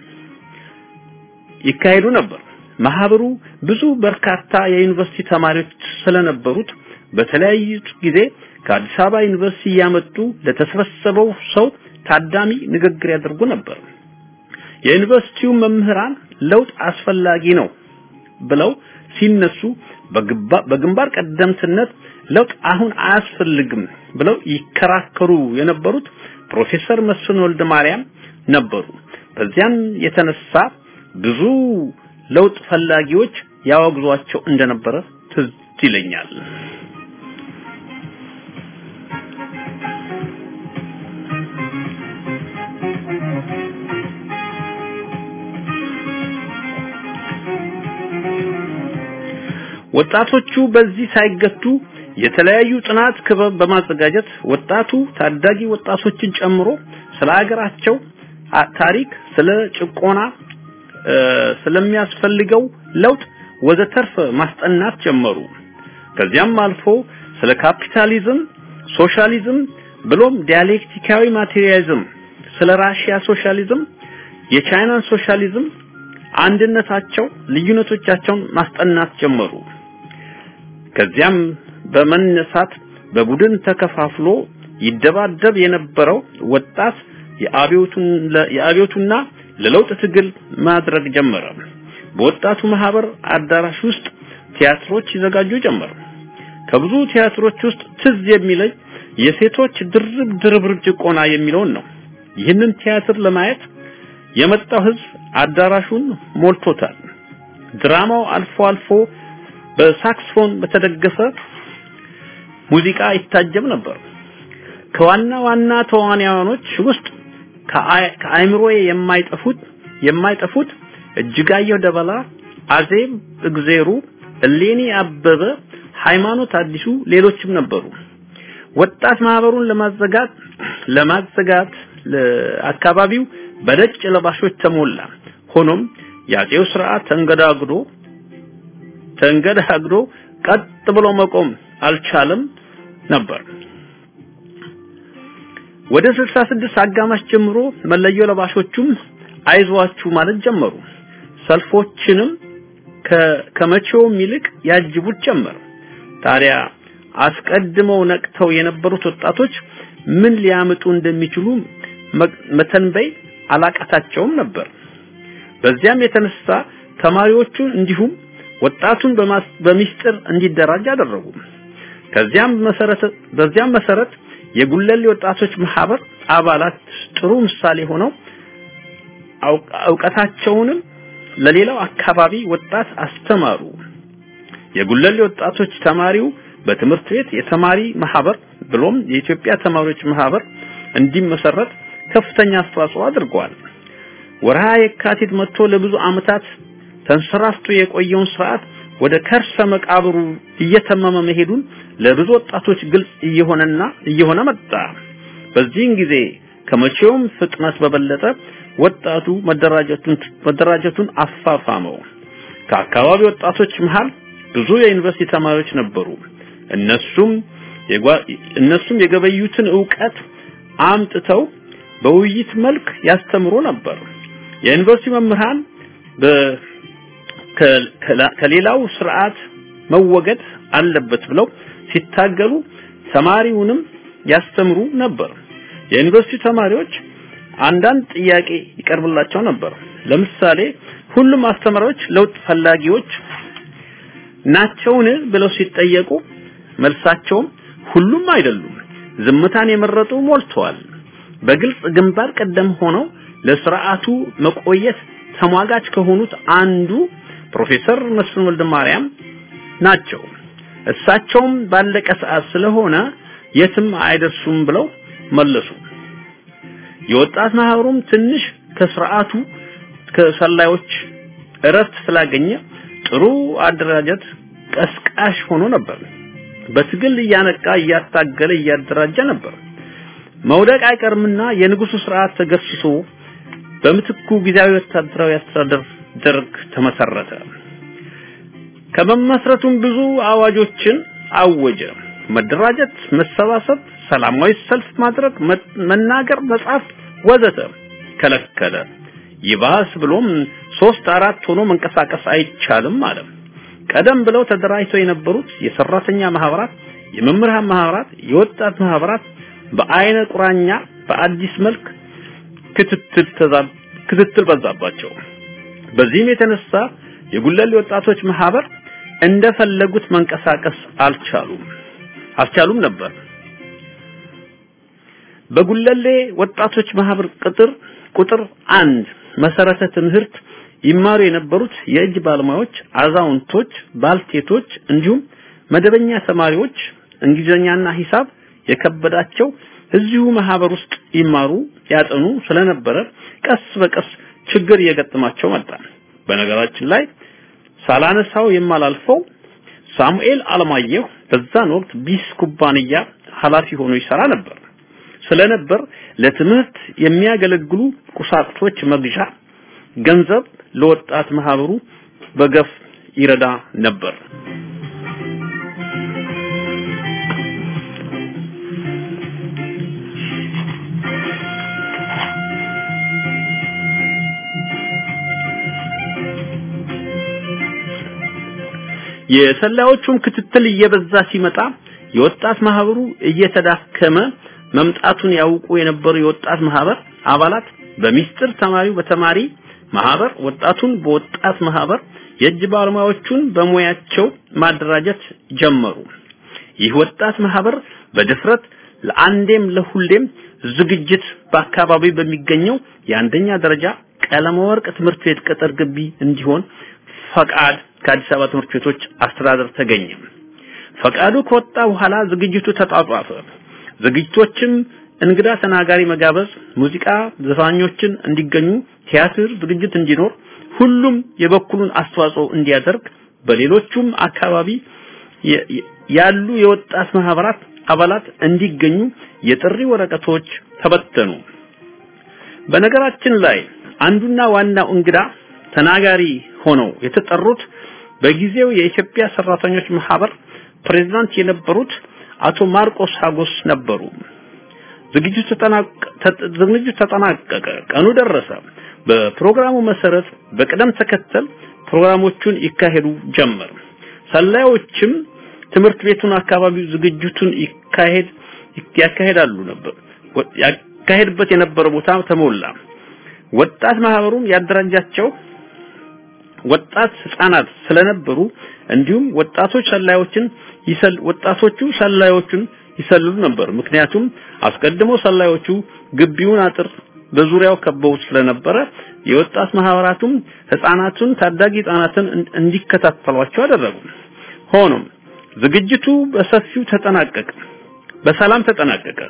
[SPEAKER 4] ይካሄዱ ነበር። ማህበሩ ብዙ በርካታ የዩኒቨርሲቲ ተማሪዎች ስለነበሩት በተለያዩ ጊዜ ከአዲስ አበባ ዩኒቨርሲቲ እያመጡ ለተሰበሰበው ሰው ታዳሚ ንግግር ያደርጉ ነበር። የዩኒቨርሲቲው መምህራን ለውጥ አስፈላጊ ነው ብለው ሲነሱ በግንባር ቀደምትነት ለውጥ አሁን አያስፈልግም ብለው ይከራከሩ የነበሩት ፕሮፌሰር መስፍን ወልደ ማርያም ነበሩ። በዚያም የተነሳ ብዙ ለውጥ ፈላጊዎች ያወግዟቸው እንደነበረ ትዝ ይለኛል። ወጣቶቹ በዚህ ሳይገቱ የተለያዩ ጥናት ክበብ በማዘጋጀት ወጣቱ ታዳጊ ወጣቶችን ጨምሮ ስለ ሀገራቸው ታሪክ፣ ስለ ጭቆና፣ ስለሚያስፈልገው ለውጥ ወዘተርፈ ማስጠናት ጀመሩ። ከዚያም አልፎ ስለ ካፒታሊዝም፣ ሶሻሊዝም ብሎም ዲያሌክቲካዊ ማቴሪያሊዝም፣ ስለ ራሽያ ሶሻሊዝም፣ የቻይናን ሶሻሊዝም አንድነታቸው፣ ልዩነቶቻቸውን ማስጠናት ጀመሩ። ከዚያም በመነሳት በቡድን ተከፋፍሎ ይደባደብ የነበረው ወጣት የአብዮቱና ለለውጥ ትግል ማድረግ ጀመረ። በወጣቱ ማህበር አዳራሽ ውስጥ ቲያትሮች ይዘጋጁ ጀመር። ከብዙ ቲያትሮች ውስጥ ትዝ የሚለኝ የሴቶች ድርብ ድርብርብ ጭቆና የሚለውን ነው። ይህንን ቲያትር ለማየት የመጣው ህዝብ አዳራሹን ሞልቶታል። ድራማው አልፎ አልፎ በሳክስፎን በተደገፈ ሙዚቃ ይታጀብ ነበር። ከዋና ዋና ተዋናዮች ውስጥ ከአይምሮዬ የማይጠፉት የማይጠፉት እጅጋየሁ ደበላ፣ አዜብ እግዜሩ፣ እሌኒ አበበ፣ ሃይማኖት አዲሱ ሌሎችም ነበሩ። ወጣት ማህበሩን ለማዘጋት ለማዘጋት አካባቢው በነጭ ለባሾች ተሞላ። ሆኖም የአጼው ስርዓት ተንገዳግዶ ተንገዳግዶ ቀጥ ብሎ መቆም አልቻለም ነበር። ወደ 66 አጋማሽ ጀምሮ መለዮ ለባሾቹም አይዟችሁ ማለት ጀመሩ። ሰልፎችንም ከመቼውም ይልቅ ያጅቡት ጀመር። ታዲያ አስቀድመው ነቅተው የነበሩት ወጣቶች ምን ሊያመጡ እንደሚችሉ መተንበይ አላቃታቸውም ነበር። በዚያም የተነሳ ተማሪዎቹን እንዲሁም ወጣቱን በሚስጥር እንዲደራጅ አደረጉ። ከዚያም መሰረት በዚያም መሰረት የጉለሌ ወጣቶች ማህበር አባላት ጥሩ ምሳሌ ሆነው እውቀታቸውንም ለሌላው አካባቢ ወጣት አስተማሩ። የጉለሌ ወጣቶች ተማሪው በትምህርት ቤት የተማሪ ማህበር ብሎም የኢትዮጵያ ተማሪዎች ማህበር እንዲመሰረት ከፍተኛ አስተዋጽኦ አድርገዋል። ወርሃ የካቲት መጥቶ ለብዙ ዓመታት ተንሰራፍቶ የቆየውን ስርዓት ወደ ከርሰ መቃብሩ እየተመመ መሄዱን ለብዙ ወጣቶች ግልጽ እየሆነና እየሆነ መጣ። በዚህን ጊዜ ከመቼውም ፍጥነት በበለጠ ወጣቱ መደራጀቱን መደራጀቱን አፋፋመው። ከአካባቢ ወጣቶች መሃል ብዙ የዩኒቨርሲቲ ተማሪዎች ነበሩ። እነሱም እነሱም የገበዩትን ዕውቀት አምጥተው በውይይት መልክ ያስተምሩ ነበር። የዩኒቨርሲቲ መምህራን ከሌላው ስርዓት መወገድ አለበት ብለው ሲታገሉ ተማሪውንም ያስተምሩ ነበር። የዩኒቨርሲቲ ተማሪዎች አንዳንድ ጥያቄ ይቀርብላቸው ነበር። ለምሳሌ ሁሉም አስተማሪዎች ለውጥ ፈላጊዎች ናቸውን ብለው ሲጠየቁ መልሳቸውም ሁሉም አይደሉም፣ ዝምታን የመረጡ ሞልተዋል። በግልጽ ግንባር ቀደም ሆነው ለስርዓቱ መቆየት ተሟጋች ከሆኑት አንዱ ፕሮፌሰር መስፍን ወልደ ማርያም ናቸው። እሳቸውም ባለቀ ሰዓት ስለሆነ የትም አይደርሱም ብለው መለሱ። የወጣት ማህበሩም ትንሽ ከስርዓቱ ከሰላዮች እረፍት ስላገኘ ጥሩ አደራጀት ቀስቃሽ ሆኖ ነበር። በትግል እያነቃ እያታገለ እያደራጀ ነበር። መውደቅ አይቀርምና የንጉሱ ስርዓት ተገስሶ በምትኩ ጊዜያዊ ወታደራዊ አስተዳደር ደርግ ተመሰረተ። ከመመስረቱም ብዙ አዋጆችን አወጀ። መደራጀት፣ መሰባሰብ፣ ሰላማዊ ሰልፍ ማድረግ፣ መናገር፣ መጻፍ ወዘተ ከለከለ። ይባስ ብሎም ሶስት አራት ሆኖ መንቀሳቀስ አይቻልም አለ። ቀደም ብለው ተደራጅተው የነበሩት የሰራተኛ ማህበራት፣ የመምህራን ማህበራት፣ የወጣት ማህበራት በአይነ ቁራኛ በአዲስ መልክ ክትትል ተዛብ ክትትል በዛባቸው። በዚህም የተነሳ የጉለሌ ወጣቶች ማህበር እንደፈለጉት መንቀሳቀስ አልቻሉም አልቻሉም ነበር። በጉለሌ ወጣቶች ማህበር ቅጥር ቁጥር አንድ መሰረተ ትምህርት ይማሩ የነበሩት የእጅ ባለሙያዎች፣ አዛውንቶች፣ ባልቴቶች እንዲሁም መደበኛ ተማሪዎች እንግሊዝኛና ሂሳብ የከበዳቸው እዚሁ ማህበር ውስጥ ይማሩ ያጠኑ ስለነበረ ቀስ በቀስ ችግር እየገጠማቸው መጣ። በነገራችን ላይ ሳላነሳው የማላልፈው ሳሙኤል አለማየሁ በዛን ወቅት ቢስ ኩባንያ ኃላፊ ሆኖ ይሰራ ነበር ስለነበር ለትምህርት የሚያገለግሉ ቁሳቁሶች መግዣ ገንዘብ ለወጣት ማህበሩ በገፍ ይረዳ ነበር። የሰላዮቹም ክትትል እየበዛ ሲመጣ የወጣት ማህበሩ እየተዳከመ መምጣቱን ያውቁ የነበሩ የወጣት ማህበር አባላት በሚስጥር ተማሪው በተማሪ ማህበር ወጣቱን በወጣት ማህበር የእጅ ባለሙያዎቹን በሙያቸው ማደራጀት ጀመሩ። ይህ ወጣት ማህበር በድፍረት ለአንዴም ለሁሌም ዝግጅት በአካባቢ በሚገኘው የአንደኛ ደረጃ ቀለመ ወርቅ ትምህርት ቤት ቅጥር ግቢ እንዲሆን ፈቃድ ከአዲስ አበባ ትምህርት ቤቶች አስተዳደር ተገኘ። ፈቃዱ ከወጣ በኋላ ዝግጅቱ ተጧጧፈ። ዝግጅቶችም እንግዳ ተናጋሪ መጋበዝ፣ ሙዚቃ ዘፋኞችን እንዲገኙ፣ ቲያትር ዝግጅት እንዲኖር፣ ሁሉም የበኩሉን አስተዋጽኦ እንዲያደርግ በሌሎቹም አካባቢ ያሉ የወጣት ማህበራት አባላት እንዲገኙ የጥሪ ወረቀቶች ተበተኑ። በነገራችን ላይ አንዱና ዋናው እንግዳ ተናጋሪ ሆነው የተጠሩት በጊዜው የኢትዮጵያ ሰራተኞች ማህበር ፕሬዝዳንት የነበሩት አቶ ማርቆስ ሀጎስ ነበሩ። ዝግጅቱ ዝግጅቱ ተጠናቀቀ። ቀኑ ደረሰ። በፕሮግራሙ መሰረት በቅደም ተከተል ፕሮግራሞቹን ይካሄዱ ጀመር። ሰላዮችም ትምህርት ቤቱን አካባቢው ዝግጅቱን ይካሄድ ያካሄዳሉ ነበር። ያካሄድበት የነበረ ቦታ ተሞላ። ወጣት ማህበሩን ያደራጃቸው ወጣት ህፃናት ስለነበሩ እንዲሁም ወጣቶች ሰላዮችን ይሰል ወጣቶቹ ሰላዮቹን ይሰልሉ ነበር። ምክንያቱም አስቀድሞ ሰላዮቹ ግቢውን አጥር በዙሪያው ከበው ስለነበረ የወጣት ማህበራቱም ህፃናቱን ታዳጊ ህፃናትን እንዲከታተሏቸው አደረጉ። ሆኖም ዝግጅቱ በሰፊው ተጠናቀቀ፣ በሰላም ተጠናቀቀ።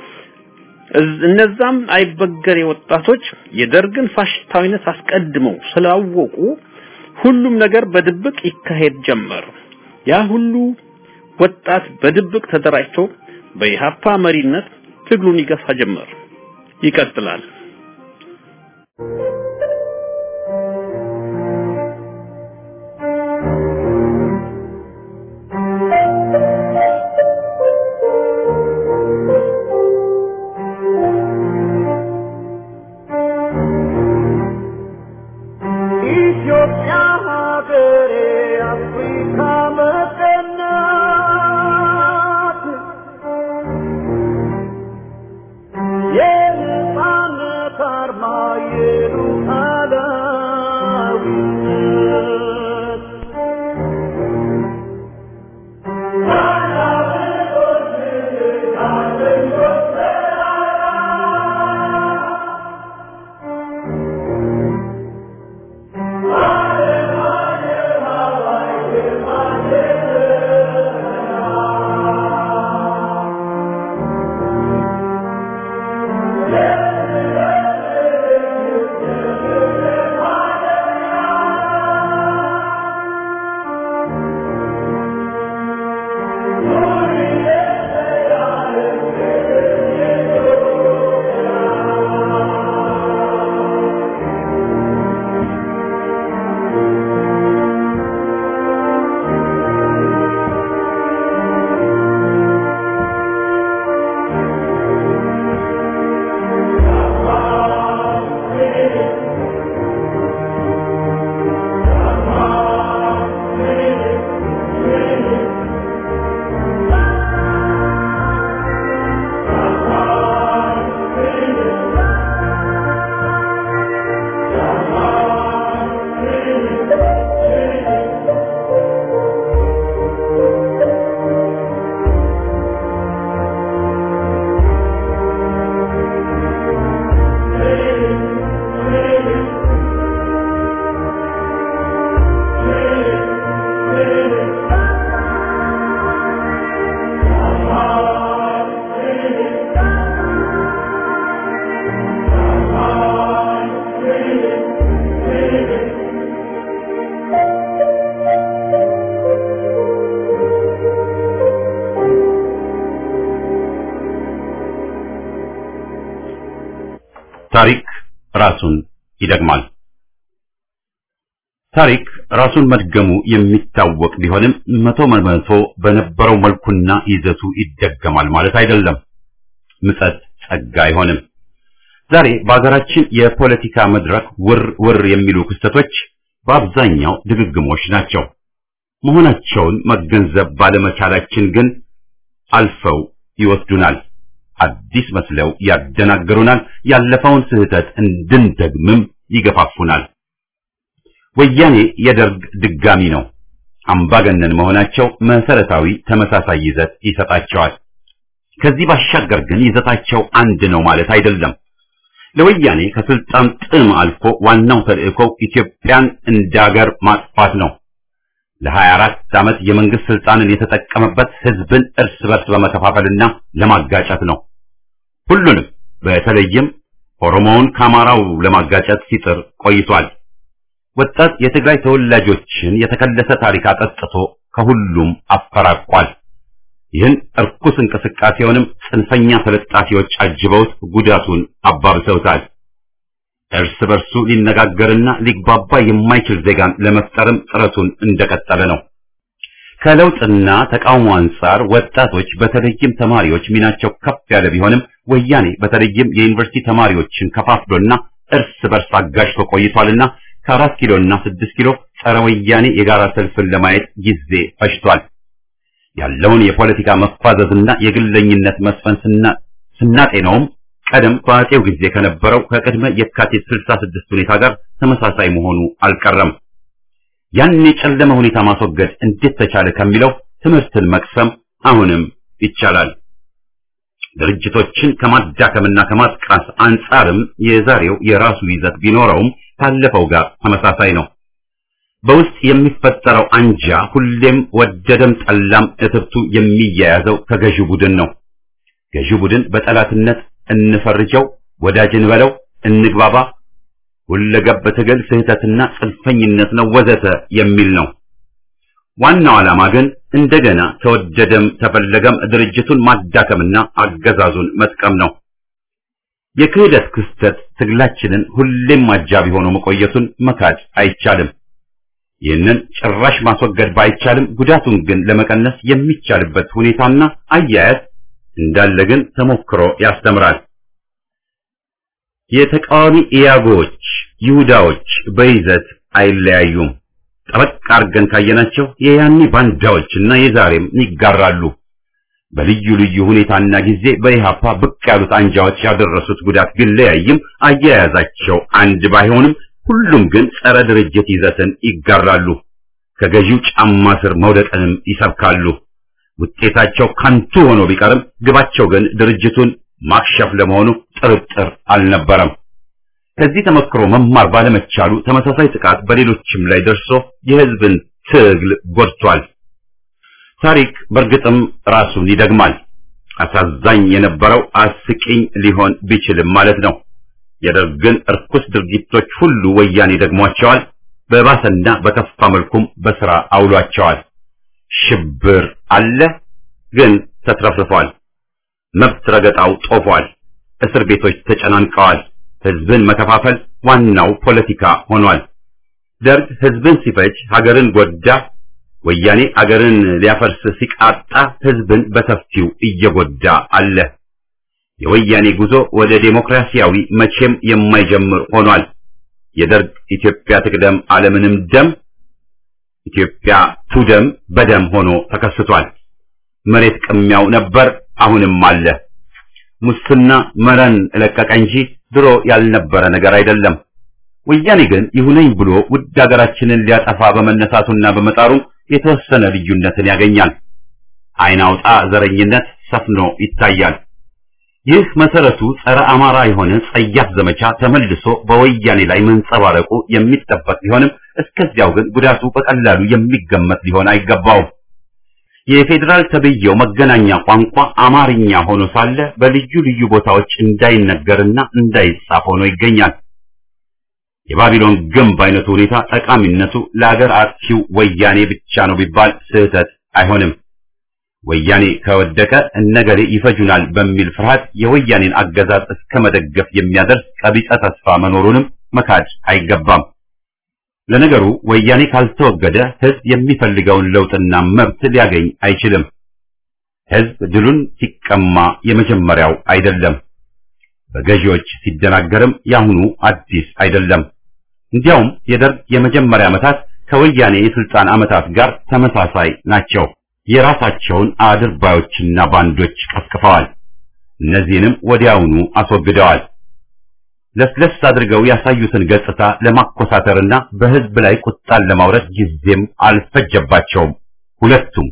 [SPEAKER 4] እነዛም አይበገሬ ወጣቶች የደርግን ፋሽስታዊነት አስቀድመው ስላወቁ ሁሉም ነገር በድብቅ ይካሄድ ጀመር። ያ ሁሉ ወጣት በድብቅ ተደራጅቶ በኢሃፓ መሪነት ትግሉን ይገፋ ጀመር። ይቀጥላል።
[SPEAKER 5] Yeah,
[SPEAKER 1] ታሪክ ራሱን ይደግማል። ታሪክ ራሱን መድገሙ የሚታወቅ ቢሆንም መቶ በመቶ በነበረው መልኩና ይዘቱ ይደገማል ማለት አይደለም። ምጸት ጸጋ አይሆንም። ዛሬ በሀገራችን የፖለቲካ መድረክ ውር ውር የሚሉ ክስተቶች በአብዛኛው ድግግሞች ናቸው። መሆናቸውን መገንዘብ ባለመቻላችን ግን አልፈው ይወስዱናል። አዲስ መስለው ያደናግሩናል። ያለፈውን ስህተት እንድንደግምም ይገፋፉናል። ወያኔ የደርግ ድጋሚ ነው። አምባገነን መሆናቸው መሰረታዊ ተመሳሳይ ይዘት ይሰጣቸዋል። ከዚህ ባሻገር ግን ይዘታቸው አንድ ነው ማለት አይደለም። ለወያኔ ከስልጣን ጥም አልፎ ዋናው ተልእኮው ኢትዮጵያን እንደ ሀገር ማጥፋት ነው። ለ24 ዓመት የመንግስት ስልጣንን የተጠቀመበት ህዝብን እርስ በርስ በመከፋፈልና ለማጋጨት ነው። ሁሉንም በተለይም ኦሮሞውን ከአማራው ለማጋጨት ሲጥር ቆይቷል። ወጣት የትግራይ ተወላጆችን የተከለሰ ታሪክ አጠጥቶ ከሁሉም አፈራቋል። ይህን እርኩስ እንቅስቃሴውንም ጽንፈኛ ተለጣፊዎች አጅበውት ጉዳቱን አባብሰውታል። እርስ በርሱ ሊነጋገርና ሊግባባ የማይችል ዜጋን ለመፍጠርም ጥረቱን እንደቀጠለ ነው። ከለውጥና ተቃውሞ አንጻር ወጣቶች በተለይም ተማሪዎች ሚናቸው ከፍ ያለ ቢሆንም ወያኔ በተለይም የዩኒቨርሲቲ ተማሪዎችን ከፋፍሎና እርስ በርስ አጋጭቶ ቆይቷልና ከአራት ኪሎና ስድስት ኪሎ ጸረ ወያኔ የጋራ ሰልፍን ለማየት ጊዜ ፈጅቷል። ያለውን የፖለቲካ መፋዘዝና የግለኝነት መስፈን ስናጤነውም ቀደም በአጼው ጊዜ ከነበረው ከቅድመ የካቲት 66 ሁኔታ ጋር ተመሳሳይ መሆኑ አልቀረም። ያን የጨለመ ሁኔታ ማስወገድ እንዴት ተቻለ ከሚለው ትምህርትን መቅሰም አሁንም ይቻላል። ድርጅቶችን ከማዳከምና ከማጥቃት አንጻርም የዛሬው የራሱ ይዘት ቢኖረውም ካለፈው ጋር ተመሳሳይ ነው። በውስጥ የሚፈጠረው አንጃ ሁሌም ወደደም ጠላም እትብቱ የሚያያዘው ከገዢው ቡድን ነው። ገዢው ቡድን በጠላትነት እንፈርጀው፣ ወዳጅ እንበለው፣ እንግባባ፣ ሁለገብ ትግል ስህተትና ጽንፈኝነት ነው ወዘተ የሚል ነው። ዋናው ዓላማ ግን እንደገና ተወደደም ተፈለገም ድርጅቱን ማዳከምና አገዛዙን መጥቀም ነው። የክህደት ክስተት ትግላችንን ሁሌም አጃቢ ሆኖ መቆየቱን መካድ አይቻልም። ይህንን ጭራሽ ማስወገድ ባይቻልም ጉዳቱን ግን ለመቀነስ የሚቻልበት ሁኔታና አያያዝ እንዳለ ግን ተሞክሮ ያስተምራል። የተቃዋሚ ኢያጎች ይሁዳዎች በይዘት አይለያዩም። ጠበቅ አድርገን ካየናቸው የያኔ ባንዳዎችና የዛሬም ይጋራሉ። በልዩ ልዩ ሁኔታና ጊዜ በኢሃፓ ብቅ ያሉት አንጃዎች ያደረሱት ጉዳት ቢለያይም አያያዛቸው አንድ ባይሆንም ሁሉም ግን ጸረ ድርጅት ይዘትን ይጋራሉ። ከገዢው ጫማ ስር መውደቅንም ይሰብካሉ። ውጤታቸው ከንቱ ሆኖ ቢቀርም ግባቸው ግን ድርጅቱን ማክሸፍ ለመሆኑ ጥርጥር አልነበረም። ከዚህ ተመክሮ መማር ባለመቻሉ ተመሳሳይ ጥቃት በሌሎችም ላይ ደርሶ የሕዝብን ትግል ጎድቷል። ታሪክ በእርግጥም ራሱን ይደግማል። አሳዛኝ የነበረው አስቂኝ ሊሆን ቢችልም ማለት ነው። የደርግን እርኩስ ድርጊቶች ሁሉ ወያኔ ደግሟቸዋል። በባሰና በከፋ መልኩም በስራ አውሏቸዋል። ሽብር አለ፣ ግን ተትረፍርፏል። መብት ረገጣው ጦፏል። እስር ቤቶች ተጨናንቀዋል። ህዝብን መከፋፈል ዋናው ፖለቲካ ሆኗል። ደርግ ህዝብን ሲፈጅ ሀገርን ጎዳ። ወያኔ አገርን ሊያፈርስ ሲቃጣ ህዝብን በሰፊው እየጎዳ አለ። የወያኔ ጉዞ ወደ ዴሞክራሲያዊ መቼም የማይጀምር ሆኗል። የደርግ ኢትዮጵያ ትቅደም ዓለምንም ደም ኢትዮጵያ ቱደም በደም ሆኖ ተከስቷል። መሬት ቅሚያው ነበር፣ አሁንም አለ። ሙስና መረን ለቀቀ እንጂ ድሮ ያልነበረ ነገር አይደለም። ወያኔ ግን ይሁነኝ ብሎ ውድ ሀገራችንን ሊያጠፋ በመነሳቱና በመጣሩ የተወሰነ ልዩነትን ያገኛል። አይን አውጣ ዘረኝነት ሰፍኖ ይታያል። ይህ መሰረቱ ጸረ አማራ የሆነ ጸያፍ ዘመቻ ተመልሶ በወያኔ ላይ መንጸባረቁ የሚጠበቅ ቢሆንም እስከዚያው ግን ጉዳቱ በቀላሉ የሚገመት ሊሆን አይገባውም። የፌዴራል ተብዬው መገናኛ ቋንቋ አማርኛ ሆኖ ሳለ በልዩ ልዩ ቦታዎች እንዳይነገርና እንዳይጻፍ ሆኖ ይገኛል። የባቢሎን ግንብ አይነቱ ሁኔታ ጠቃሚነቱ ለአገር አጥፊው ወያኔ ብቻ ነው ቢባል ስህተት አይሆንም። ወያኔ ከወደቀ እነገሌ ይፈጁናል በሚል ፍርሃት የወያኔን አገዛዝ እስከ መደገፍ የሚያደርስ ቀቢጸ ተስፋ መኖሩንም መካድ አይገባም። ለነገሩ ወያኔ ካልተወገደ ህዝብ የሚፈልገውን ለውጥና መብት ሊያገኝ አይችልም። ህዝብ ድሉን ሲቀማ የመጀመሪያው አይደለም። በገዢዎች ሲደናገርም ያሁኑ አዲስ አይደለም። እንዲያውም የደርግ የመጀመሪያ ዓመታት ከወያኔ የስልጣን ዓመታት ጋር ተመሳሳይ ናቸው። የራሳቸውን አድርባዮችና ባንዶች ቀስቅፈዋል። እነዚህንም ወዲያውኑ አስወግደዋል። ለስለስ አድርገው ያሳዩትን ገጽታ ለማኮሳተርና በህዝብ ላይ ቁጣን ለማውረድ ጊዜም አልፈጀባቸውም። ሁለቱም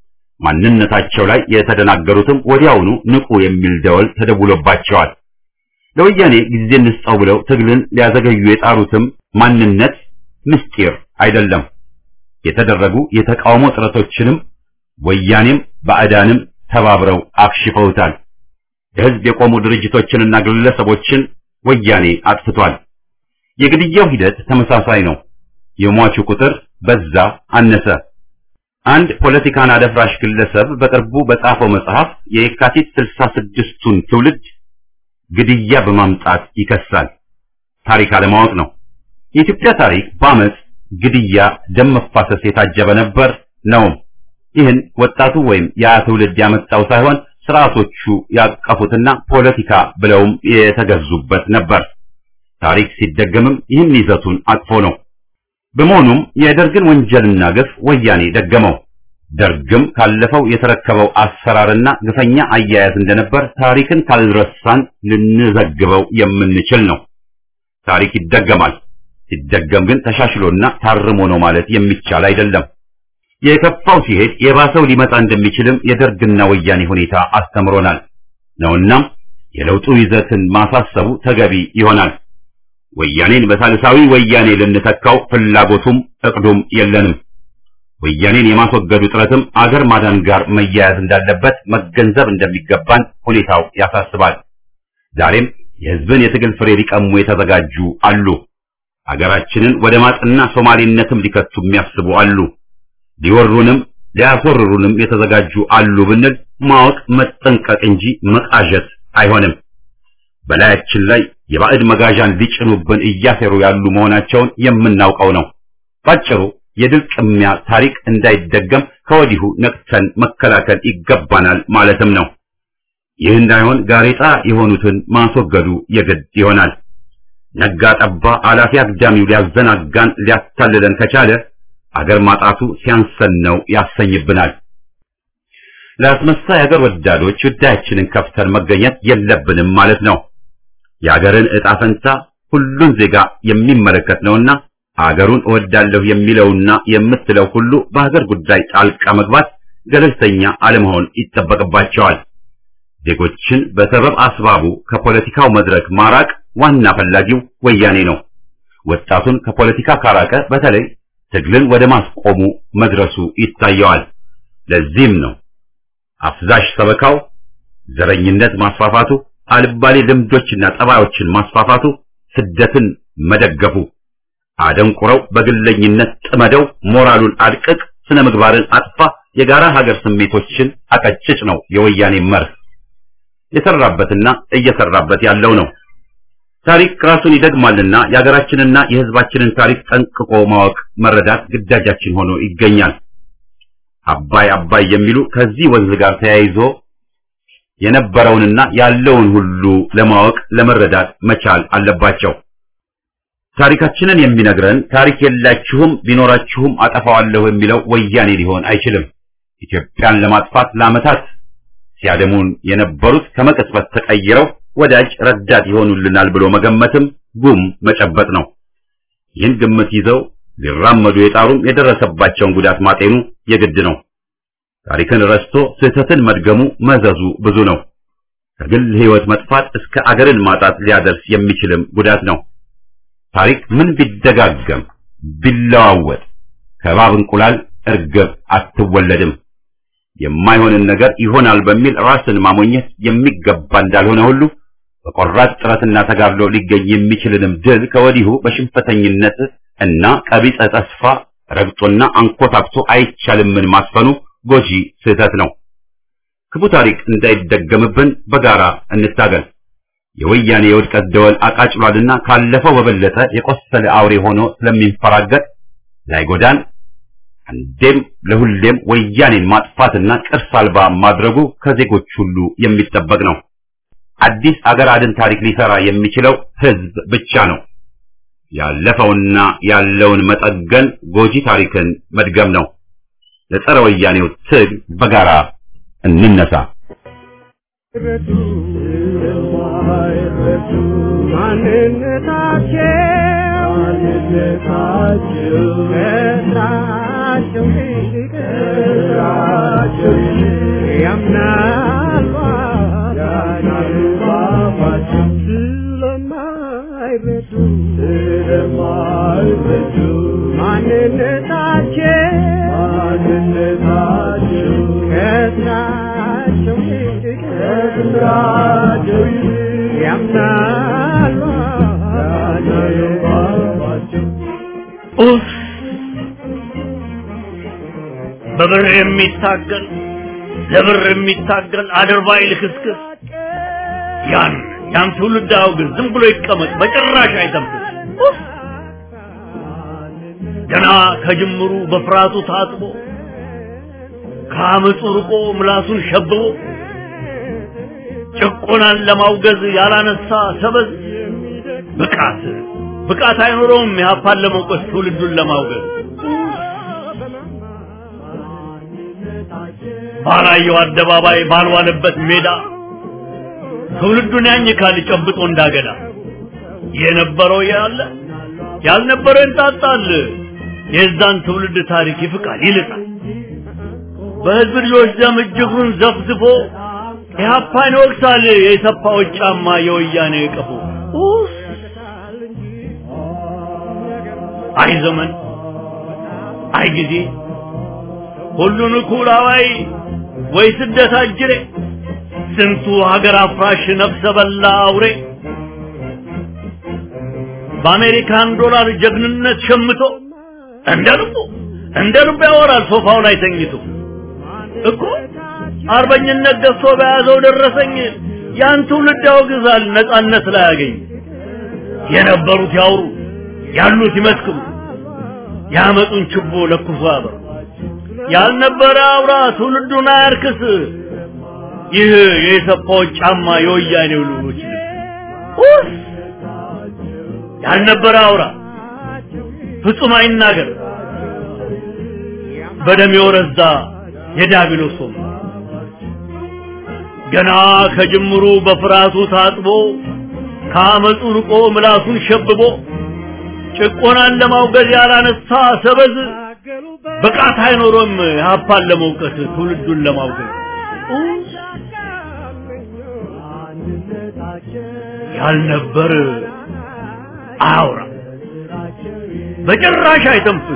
[SPEAKER 1] ማንነታቸው ላይ የተደናገሩትም ወዲያውኑ ንቁ የሚል ደወል ተደውሎባቸዋል። ለወያኔ ጊዜ እንስጠው ብለው ትግልን ሊያዘገዩ የጣሩትም ማንነት ምስጢር አይደለም። የተደረጉ የተቃውሞ ጥረቶችንም ወያኔም ባዕዳንም ተባብረው አክሽፈውታል። የህዝብ የቆሙ ድርጅቶችንና ግለሰቦችን ወያኔ አጥፍቷል። የግድያው ሂደት ተመሳሳይ ነው። የሟቹ ቁጥር በዛ አነሰ። አንድ ፖለቲካን አደፍራሽ ግለሰብ በቅርቡ በጻፈው መጽሐፍ የየካቲት ስልሳ ስድስቱን ትውልድ ግድያ በማምጣት ይከሳል። ታሪክ አለማወቅ ነው። የኢትዮጵያ ታሪክ በአመፅ ግድያ፣ ደም መፋሰስ የታጀበ ነበር ነው። ይህን ወጣቱ ወይም ያ ትውልድ ያመጣው ሳይሆን ስርዓቶቹ ያቀፉትና ፖለቲካ ብለውም የተገዙበት ነበር። ታሪክ ሲደገምም ይህን ይዘቱን አቅፎ ነው። በመሆኑም የደርግን ወንጀልና ግፍ ወያኔ ደገመው። ደርግም ካለፈው የተረከበው አሰራርና ግፈኛ አያያዝ እንደነበር ታሪክን ካልረሳን ልንዘግበው የምንችል ነው። ታሪክ ይደገማል። ሲደገም ግን ተሻሽሎና ታርሞ ነው ማለት የሚቻል አይደለም። የከፋው ሲሄድ የባሰው ሊመጣ እንደሚችልም የደርግና ወያኔ ሁኔታ አስተምሮናል ነውናም የለውጡ ይዘትን ማሳሰቡ ተገቢ ይሆናል። ወያኔን በሳልሳዊ ወያኔ ልንተካው ፍላጎቱም እቅዱም የለንም። ወያኔን የማስወገዱ ጥረትም አገር ማዳን ጋር መያያዝ እንዳለበት መገንዘብ እንደሚገባን ሁኔታው ያሳስባል። ዛሬም የሕዝብን የትግል ፍሬ ሊቀሙ የተዘጋጁ አሉ። አገራችንን ወደ ማጥና ሶማሌነትም ሊከቱ የሚያስቡ አሉ። ሊወሩንም ሊያስወርሩንም የተዘጋጁ አሉ ብንል ማወቅ መጠንቀቅ እንጂ መቃዠት አይሆንም። በላያችን ላይ የባዕድ መጋዣን ሊጭኑብን እያሴሩ ያሉ መሆናቸውን የምናውቀው ነው። ባጭሩ የድል ቅሚያ ታሪክ እንዳይደገም ከወዲሁ ነቅተን መከላከል ይገባናል ማለትም ነው። ይህ እንዳይሆን ጋሬጣ የሆኑትን ማስወገዱ የግድ ይሆናል። ነጋ ጠባ አላፊ አግዳሚው ሊያዘናጋን ሊያታልለን ከቻለ አገር ማጣቱ ሲያንሰን ነው ያሰኝብናል። ለአስመሳይ አገር ወዳዶች ጉዳያችንን ከፍተን መገኘት የለብንም ማለት ነው። የአገርን ዕጣ ፈንታ ሁሉን ዜጋ የሚመለከት ነውና አገሩን እወዳለሁ የሚለውና የምትለው ሁሉ በሀገር ጉዳይ ጣልቃ መግባት ገለልተኛ አለመሆን ይጠበቅባቸዋል። ዜጎችን በሰበብ አስባቡ ከፖለቲካው መድረክ ማራቅ ዋና ፈላጊው ወያኔ ነው። ወጣቱን ከፖለቲካ ካራቀ በተለይ ትግልን ወደ ማስቆሙ መድረሱ ይታየዋል። ለዚህም ነው አፍዛሽ ሰበካው፣ ዘረኝነት ማስፋፋቱ፣ አልባሌ ልምዶችና ጠባዮችን ማስፋፋቱ፣ ስደትን መደገፉ፣ አደንቁረው በግለኝነት ጥመደው ሞራሉን አድቅቅ፣ ስነ ምግባርን አጥፋ፣ የጋራ ሀገር ስሜቶችን አቀጭጭ ነው የወያኔ መርህ። የሰራበትና እየሰራበት ያለው ነው። ታሪክ ራሱን ይደግማልና የሀገራችንና የሕዝባችንን ታሪክ ጠንቅቆ ማወቅ መረዳት ግዳጃችን ሆኖ ይገኛል። አባይ አባይ የሚሉ ከዚህ ወንዝ ጋር ተያይዞ የነበረውንና ያለውን ሁሉ ለማወቅ ለመረዳት መቻል አለባቸው። ታሪካችንን የሚነግረን ታሪክ የላችሁም ቢኖራችሁም አጠፋዋለሁ የሚለው ወያኔ ሊሆን አይችልም። ኢትዮጵያን ለማጥፋት ለዓመታት ሲያደሙን የነበሩት ከመቅጽበት ተቀይረው ወዳጅ ረዳት ይሆኑልናል ብሎ መገመትም ጉም መጨበጥ ነው። ይህን ግምት ይዘው ሊራመዱ የጣሩም የደረሰባቸውን ጉዳት ማጤኑ የግድ ነው። ታሪክን ረስቶ ስህተትን መድገሙ መዘዙ ብዙ ነው። ከግል ሕይወት መጥፋት እስከ አገርን ማጣት ሊያደርስ የሚችልም ጉዳት ነው። ታሪክ ምን ቢደጋገም ቢለዋወጥ ከእባብ እንቁላል እርግብ አትወለድም። የማይሆንን ነገር ይሆናል በሚል ራስን ማሞኘት የሚገባ እንዳልሆነ ሁሉ በቆራጥ ጥረትና ተጋድሎ ሊገኝ የሚችልንም ድል ከወዲሁ በሽንፈተኝነት እና ቀቢጸ ተስፋ ረግጦና አንኮታክቶ አይቻልምን ማስፈኑ ጎጂ ስህተት ነው። ክፉ ታሪክ እንዳይደገምብን በጋራ እንታገል። የወያኔ የውድቀት ደወል አቃጭሏልና ካለፈው በበለጠ የቆሰለ አውሬ ሆኖ ስለሚንፈራገጥ ላይጎዳን አንዴም ለሁሌም ወያኔን ማጥፋትና ቅርስ አልባ ማድረጉ ከዜጎች ሁሉ የሚጠበቅ ነው። አዲስ አገር አድን ታሪክ ሊሰራ የሚችለው ህዝብ ብቻ ነው። ያለፈውና ያለውን መጠገን ጎጂ ታሪክን መድገም ነው። ለጸረ ወያኔው ትግል በጋራ እንነሳ።
[SPEAKER 2] ኡፍ! በብር የሚታገል ለብር የሚታገል አድርባይ ልክስክስ ያን ያን ትውልድ አውግዝ፣ ዝም ብሎ ይቀመጥ፣ በጭራሽ አይተንፍስ። ኡፍ! ገና ከጅምሩ በፍርሃቱ ታጥቦ ከአመፁ ርቆ ምላሱን ሸብቦ ጭቆናን ለማውገዝ ያላነሳ ሰበዝ ብቃት ብቃት አይኖረውም የሀፓን ለመውቀስ ትውልዱን ለማውገዝ ባላየው አደባባይ ባልዋለበት ሜዳ ትውልዱን ያኝካል ጨብጦ እንዳገዳ የነበረው ያለ ያልነበረው ይንጣጣል የዛን ትውልድ ታሪክ ይፍቃል ይልጣል በህዝብ ልጆች ደም እጅጉን ዘፍዝፎ ኢህአፓን ይወቅሳል የሰፋዎች ጫማ የወያኔ ቀፎ ኡፍ! አይ ዘመን አይ ጊዜ ሁሉን እኩል አዋይ ወይ ስደት አጅሬ ስንቱ ሀገር አፍራሽ ነፍሰ በላ አውሬ በአሜሪካን ዶላር ጀግንነት ሸምቶ እንደ ልቡ እንደ ልቡ ያወራል ሶፋው ላይ ተኝቶ እኮ አርበኝነት ገዝቶ በያዘው ደረሰኝ ያን ትውልድ ያወግዛል ነጻነት ላይ ያገኝ የነበሩት ያውሩ ያሉት ይመስክሩ ያመጡን ችቦ ለኩሶ ያበሩ ያልነበረ አውራ ትውልዱን አያርክስ ይህ የሰፋዎች ጫማ የወያኔው ልጆች ልብስ ያልነበረ አውራ ፍጹም አይናገር በደም የወረዛ የዲያብሎስ ወም ገና ከጅምሩ በፍርሃቱ ታጥቦ ከአመፁ ርቆ ምላሱን ሸብቦ ጭቆናን ለማውገዝ ያላነሳ ሰበዝ ብቃት አይኖሮም ሀፓን ለመውቀስ ትውልዱን ለማውገዝ ያልነበር አያውራ በጭራሽ አይተንፍስ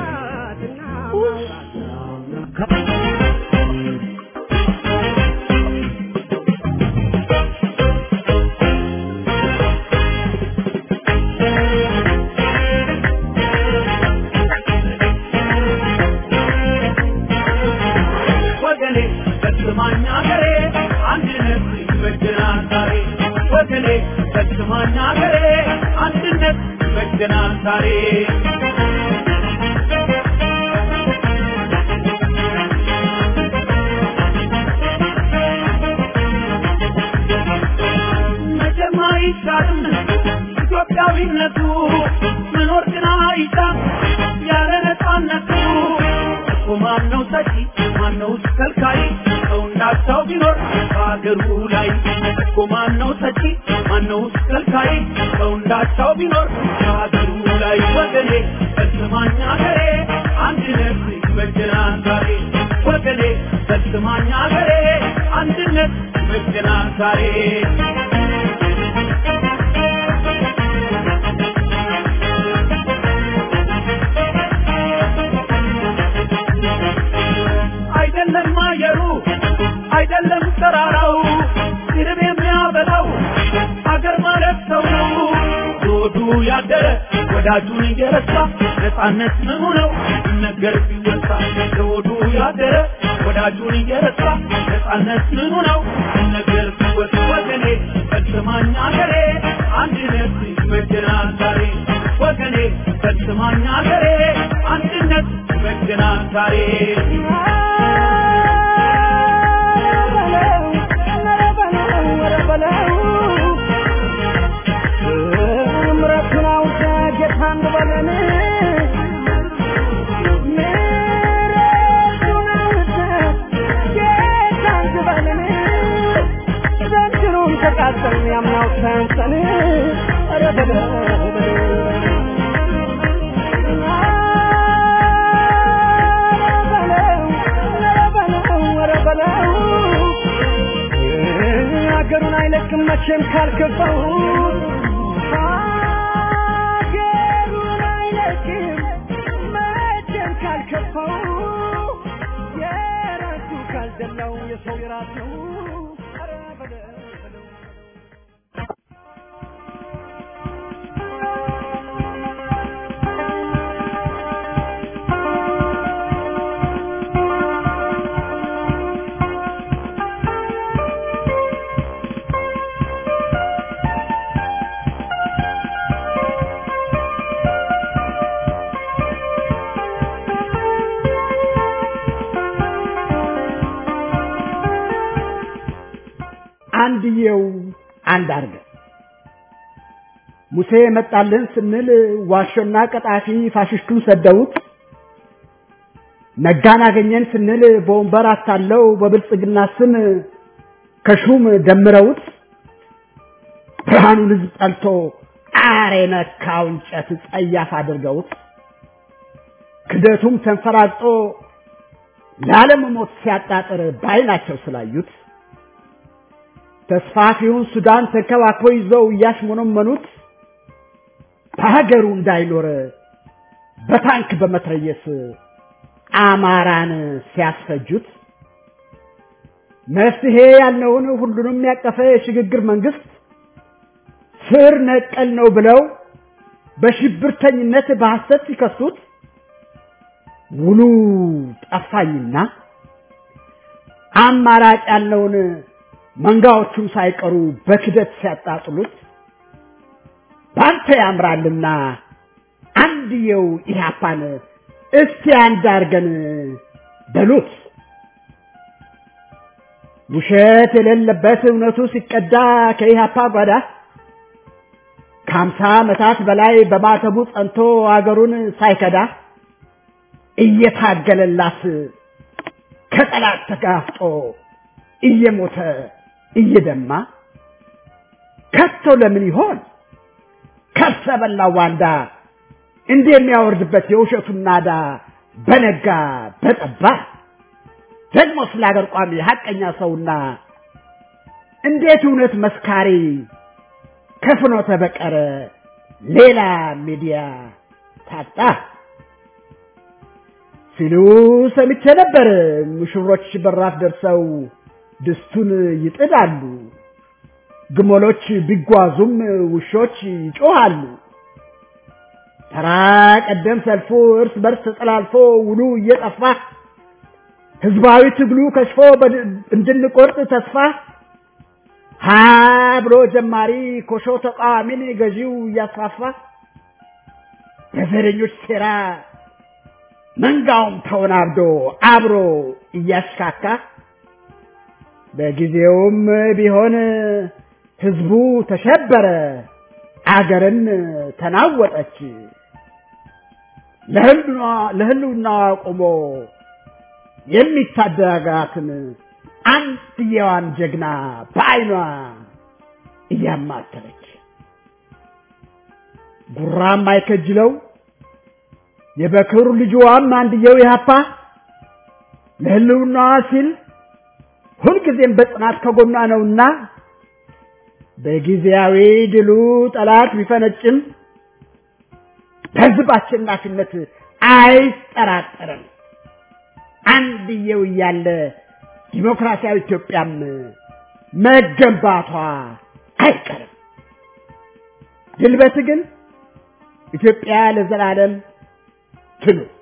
[SPEAKER 5] ወገኔ ፈጽማኝ አገሬ አንድነት ይበጀናል ዛሬ ወገኔ ፈጽማኝ አገሬ አንድነት ይበጀናል ዛሬ መቼም አይሻርም ኢትዮጵያዊነቱ መኖር ግን አይሻም ያለ ነፃነቱ እኮ ማነው ሰጪ ማነው ከልካይ ሰው እንዳቻው ቢኖር በሀገሩ ላይ እኮ ማነው ሰጪ ማነው ከልካይ ሰው እንዳቻው ቢኖር በሀገሩ ላይ ወገኔ ፈጽማኝ አገሬ አንድነት ይበጀናል ዛሬ ወገኔ ፈጽማኝ አገሬ አንድነት ይበጀናል ዛሬ አይደለም አየሩ አይደለም ተራራው ድርብ የሚያበላው አገር ለሆዱ ያደረ ወዳጁን እየረሳ ነፃነት ምኑ ነው ሲነገር ሲወሳ ለሆዱ ያደረ ወዳጁን እየረሳ ነፃነት ምኑ ነው ሲነገር ሲወሳ ወገኔ ፈጽማኝ አገሬ አንድነት ይበጀናል ዛሬ ወገኔ ፈጽማኝ አገሬ አንድነት ይበጀናል ዛሬ
[SPEAKER 6] ያምናው ሰንሰን ኧረ በለው ሀገሩን አይለቅም መቼም ካልከፋው ሀገሩን አይለቅም መቼም ካልከፋው የራሱ ካልደላው የሰው የራስ ነው ኧረ በለው በለው አንድየው አንድ አርገ ሙሴ መጣልን ስንል ዋሾና ቀጣፊ ፋሽስቱን ሰደውት ነጋን አገኘን ስንል በወንበር አታለው በብልጽግና ስም ከሹም ደምረውት ብርሃኑን ህዝብ ጠልቶ ጣር የነካው እንጨት ጸያፍ አድርገውት ክደቱም ተንፈራግጦ ለዓለም ሞት ሲያጣጥር ባይናቸው ስላዩት ተስፋፊውን ሱዳን ተንከባክበው ይዘው እያሽሞነመኑት በሀገሩ እንዳይኖር በታንክ በመትረየስ አማራን ሲያስፈጁት መፍትሄ ያልነውን ሁሉንም ያቀፈ የሽግግር መንግስት ስር ነቀል ነው ብለው በሽብርተኝነት በሐሰት ሲከሱት ውሉ ጠፋኝና አማራጭ ያለውን መንጋዎቹም ሳይቀሩ በክደት ሲያጣጥሉት ባንተ ያምራልና አንድየው ኢህአፓን እስቲ አንድ አርገን በሉት። ውሸት የሌለበት እውነቱ ሲቀዳ ከኢህአፓ ጓዳ ከሀምሳ ዓመታት በላይ በማተቡ ጸንቶ አገሩን ሳይከዳ እየታገለላት ከጠላት ተጋፍጦ እየሞተ እየደማ ከቶ ለምን ይሆን ከርሰ በላ ዋንዳ እንዲህ የሚያወርድበት የውሸቱን ናዳ በነጋ በጠባ ደግሞ ስለ አገር ቋሚ ሀቀኛ ሰውና እንዴት እውነት መስካሪ ከፍኖተ በቀረ ሌላ ሚዲያ ታጣ ሲሉ ሰምቼ ነበር። ሙሽሮች በራፍ ደርሰው ድስቱን ይጥዳሉ። ግመሎች ቢጓዙም ውሾች ይጮሃሉ። ተራ ቀደም ሰልፉ እርስ በርስ ተጠላልፎ ውሉ እየጠፋ ህዝባዊ ትግሉ ከሽፎ እንድንቆርጥ ተስፋ ሀ ብሎ ጀማሪ ኮሾ ተቃዋሚን ገዢው እያስፋፋ በዘረኞች ሴራ መንጋውም ተወናብዶ አብሮ እያሽካካ በጊዜውም ቢሆን ህዝቡ ተሸበረ፣ አገርን ተናወጠች። ለህልውናዋ ቆሞ የሚታደጋትን አንድየዋን ጀግና በዓይኗ እያማተረች ጉራም አይከጅለው የበክር ልጅዋም አንድየው ያፓ ለህልውናዋ ሲል ሁልጊዜም በጽናት ከጎኗ ነውና በጊዜያዊ ድሉ ጠላት ቢፈነጭም በህዝብ አሸናፊነት አይጠራጠርም። አንድየው እያለ ዲሞክራሲያዊ ኢትዮጵያም መገንባቷ አይቀርም። ድል በትግል ኢትዮጵያ ለዘላለም ትኑር።